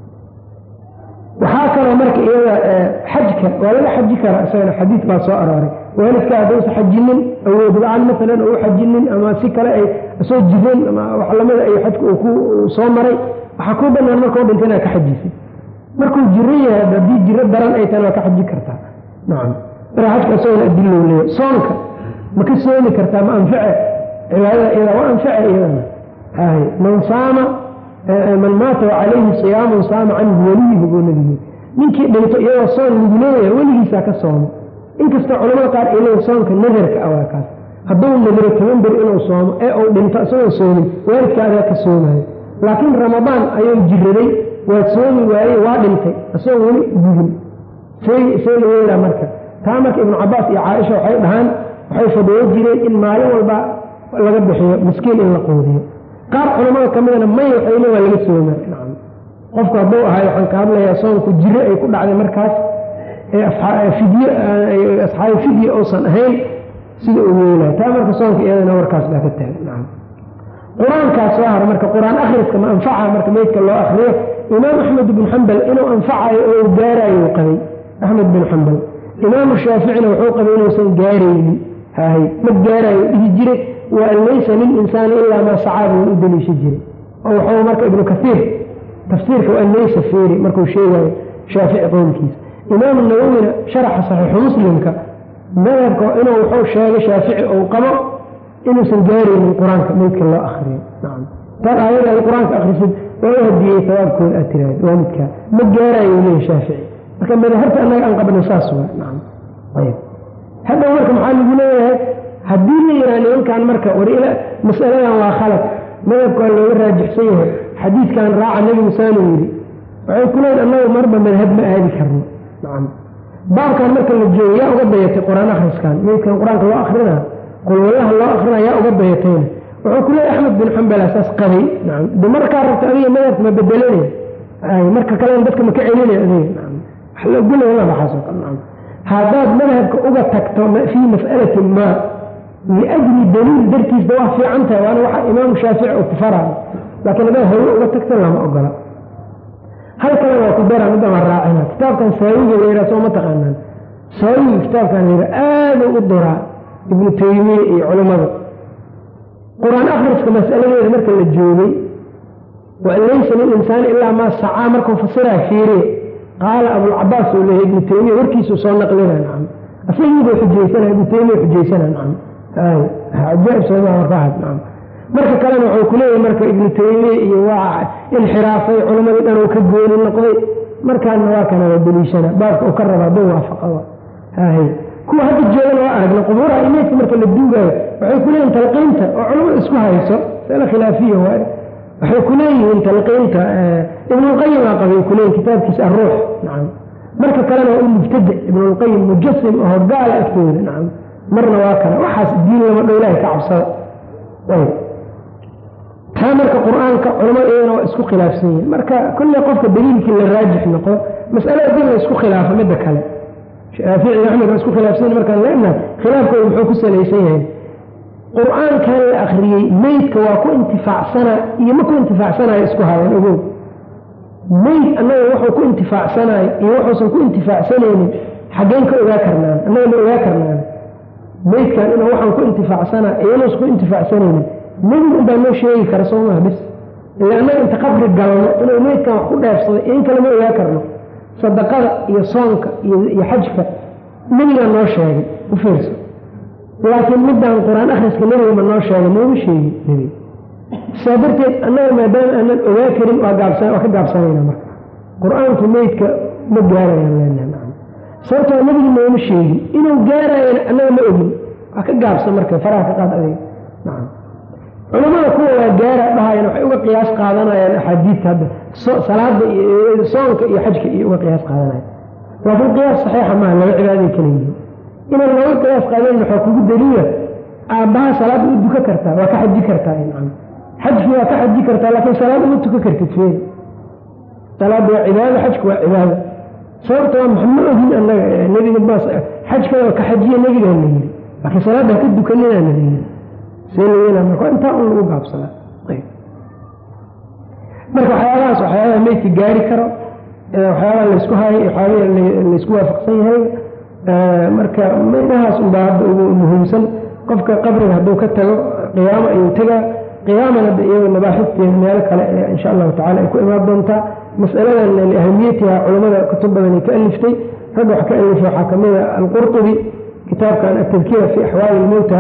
waxaa kaloo marka iyada xajka waa laga xaji karaa isagana xadiid baa soo arooray waalidka haddausa xajinin awood la-aan maalan oo u xajinin ama si kale ay soo jireen ama wax lamida ay xajka uu ku soo maray waxaa kuu banaan markau dhinta inaad ka xajisay markuu jiro yahay haddii jiro daran ay tahan waa ka xaji kartaa nacam marka xajka isagona adilow leeya soonka ma ka soomi kartaa ma anface cibaadada iyada waa anface iyadana hay man saama man maata wacalayhi siyaamun saama canhu weliyuhu buu nabiyey ninkii dhinto iyadoo soon lagu leeyahay weligiisaa ka soomo inkastoo culamada qaar ay leeyihin soonka nadarka ah waa kaas hadduu nadiro toban bir inuu soomo ee uu dhinto isagoo soomin waalidkaadaa ka soomayo laakiin ramadaan ayuu jiraday waa soomi waayey waa dhintay isagoo weli gudin see la yeelaa marka taa marka ibnu cabaas iyo caaisha waxay dhahaan waxay fadhiyo jireen in maalin walba laga bixiyo miskiin in la quudiyo qaar culamada ka midana may waxay le waa laga sooma nacam qofku hadduu ahay waxaan ka hadlayaa soonku jiro ay ku dhacday markaas ee fidye asxaabi fidye uusan ahayn sida uu yeelaya taa marka soonka iyadana warkaas baa ka taagan nacam qur-aankaas soo hara marka qur-aan akhriska ma anfaca marka meydka loo akriyo imaam axmed bin xambal inuu anfacayo oo uu gaarayo uu qabay axmed bin xambal imaamu shaaficina wuxuu qabay inuusan gaaraynin hay ma gaarayo dhihi jiray waan laysa lilinsaani ilaa maa sacaa buu u daliisha jiray oo wuxuu marka ibnu kaiir tafsiirka waan laysa fiiri markuu sheegayo shaafici qowlkiisa imaamu nawowina sharaxa saxiixu muslimka madhabka inuu wuxuu sheegay shaafici uu qabo inuusan gaaraynin qur-aanka meydka loo akriyo nacam taad aayada ay qur-aanka akrisid waa u hadiyey sawaabkooda aad tiraahd waalidkaa ma gaarayo leeya shaafici marka madahabta annaga aan qabno saas waa nacam ayb hadhow marka maxaa lagu leeyahay haddii la yidhaha nimankan marka war masaladan waa khalad madhabka waa looga raajixsan yahay xadiidkan raaca nebi musaanu yidhi waxay ku leeyiin annagu marba madhab ma aadi karno nacam baabkan marka la joogo yaa uga dayatay qur-aan akhriskan meydkan qur-aanka loo akrinaa qulwallaha loo akrinaa yaa uga dayatayna wuxuu ku leeyahy axmed bin xambala saas qabay nacam de markaa rabta adiga madhabka ma bedelanaya ay marka kalena dadka ma ka celinaya adiga nacam wax la ogolaya la baxaasoo kale nacam haddaad madhabka uga tagto fii mas'alatin maa liajli daliil dartiisba waa fiican tahay waana waxa imaamu shaafici uu ku faraayo laakiin haddaad hawe uga tagto lama ogola hal kale waa ku dara midda ma raacina kitaabkan saawiga layidhaha soo ma taqaanaan saawiga kitaabkan layidhaha aaduu u duraa ibnu taymiya iyo culammada qur-aan akhriska mas'aladeeda marka la joogay wa laysa lilinsaani ilaa maa sacaa markuu fasiraa fiiriye qaala abulcabaas uu leeyahy ibnu taymiya warkiisuu soo naqlinaa nacam asagiibuu xujaysana ibnu taymiya xujaysana nacam hay cajaaib sooma warkaahad nacam marka kalena wuxuu ku leeyahay marka ibnu taymiya iyo waa inxiraafay culammadii dhan uu ka gooni noqday markaana waa kana waa deliishana baabka uu ka raba hadduu waafaqa hahay kuwa hadda joogana waa aragna qubuuraha imeydka marka la duugaayo waxay ku leeyihin talqiinta oo culamada isku hayso masale khilaafiya waaye waxay ku leeyihiin talqiinta ibnulqayim aa qabay kuleeyihin kitaabkiisa arruux nacam marka kalena waa u mubtadic ibnulqayim mujasim oo gaala agtooda nacam marna waa kana waxaas diin lama dhow ilaahay ka cabsada ayb taa marka qur-aanka culamada iyadana waa isku khilaafsan yihin marka kolley qofka daliilkii la raajix noqo mas'alada dib la isku khilaafo midda kale shaafici axmed waa isku khilaafsan markaan leenaha khilaafkooda muxuu ku salaysan yahay qur-aankan la akriyey meydka waa ku intifaacsana iyo ma ku intifaacsanayo isku hayan ogow meyd annaga wuxuu ku intifaacsanayo iyo wuxuusan ku intifaacsanaynin xaggeen ka ogaa karnaan annaga ma ogaa karnaan meydkan inuu waxaan ku intifaacsana iyanuusan ku intifaacsanaynin nebigu unbaa noo sheegi kara soo maha bis ila annaga inta qabri galno inuu meydkan wax ku dheefsaday in kale ma ogaa karno sadaqada iyo soonka iyo xajka nebigaa noo sheegay u fiirso laakiin midaan qur-aan akhriska nebiga ma noo sheegay nooma sheegin nebiga saa darteed annaga maadaama aanan ogaa karin waa ka gaabsanayna marka qur-aanku meydka ma gaarayaan leenaha sababtoo nebiga nooma sheegin inuu gaarayana annaga ma ogin waa ka gaabsan marka faraha ka qaad adeeg nacam culamada kuwa waa gaara dhahayana waxay uga qiyaas qaadanayaan axaadiidta hadda salaada iyo soonka iyo xajka iyo uga qiyaas qaadanaya laakiin qiyaas saxiixa maaha laba cibaaday kala yihiin inaan looga qiyaas qaadayn waxaa kugu daliila aabbaha salaad u duka kartaa waa ka xaji kartaa nacam xajki waa ka xaji kartaa laakiin salaad uma tuka kartid feen salaadda waa cibaado xajku waa cibaado sababta waa maxa ma ogin annaga nebiga baas xajkana waa ka xajiya nebigaan la yiri laakiin salaadda ha ka dukaninaana la yiri see la yeelaa marka intaa un lagu gaabsadaa marka waxyaabahaas waxyaabaha meydka gaari karo waxyaabaha laysku hayo waxyaabaha laysku waafaqsan yahay marka meydhahaas unbaa hadda ugu muhiimsan qofka qabriga hadduu ka tago qiyaamo ayuu tegaa qiyaaman hadda iyagoo mabaaxifteeda meelo kale ee insha allahu tacala ay ku imaan doontaa masaladan liahamiyatiha culamada kutub badan ay ka aliftay ragga wax ka alifay waxaa kamid a alqurtubi kitaabkan atadkira fi axwaali lmowta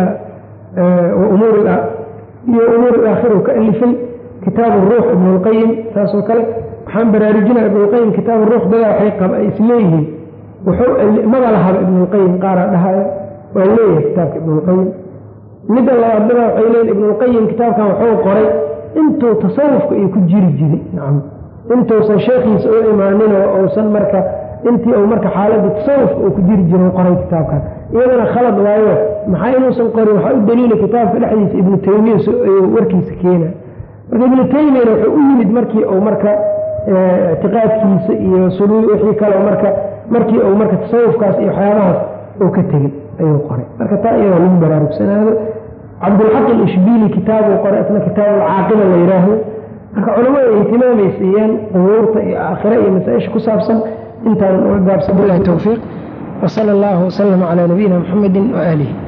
iyo umuur alaakhira ka alifay kitaab ruux ibn lqayim saasoo kale waxaan baraarujinaya ibnulqayim kitaab ruux dadaa waxay isleeyihiin maba lahaba ibnulqayim qaaraa dhahaya waa leeyahay kitaabka ibnulqayim midda labaad dadaa waxay leeyihin ibnulqayim kitaabkan wuxuu qoray intuu tasawufka iyo ku jiri jiray nacam intuusan sheekhiisa u imaanin oo uusan marka intii uu marka xaaladda tasawufka uu ku jiri jiro qoray kitaabkan iyadana khalad waayo maxaa inuusan qorin waxaa u daliila kitaabka dhexdiisa ibnu taymiya warkiisa keena marka ibnu taymiyana wuxuu u yimid markii uu marka ictiqaadkiisa iyo suluud wixii kale marka markii uu marka tasawufkaas iyo waxyaabahaas uu ka tegey ayuu qoray marka taa iyadoo lagu baraarugsanaado cabdulxaq alishbiili kitaabuu qoray isna kitaab alcaaqiba la yidhaahdo marka culamada ihtimaamay siiyeen qubuurta iyo aakhira iyo masaa-isha ku saabsan intaanan uga gaabsan bilahi towfiiq wsala allahu waslama calaa nabiyina muxamedi waaalihi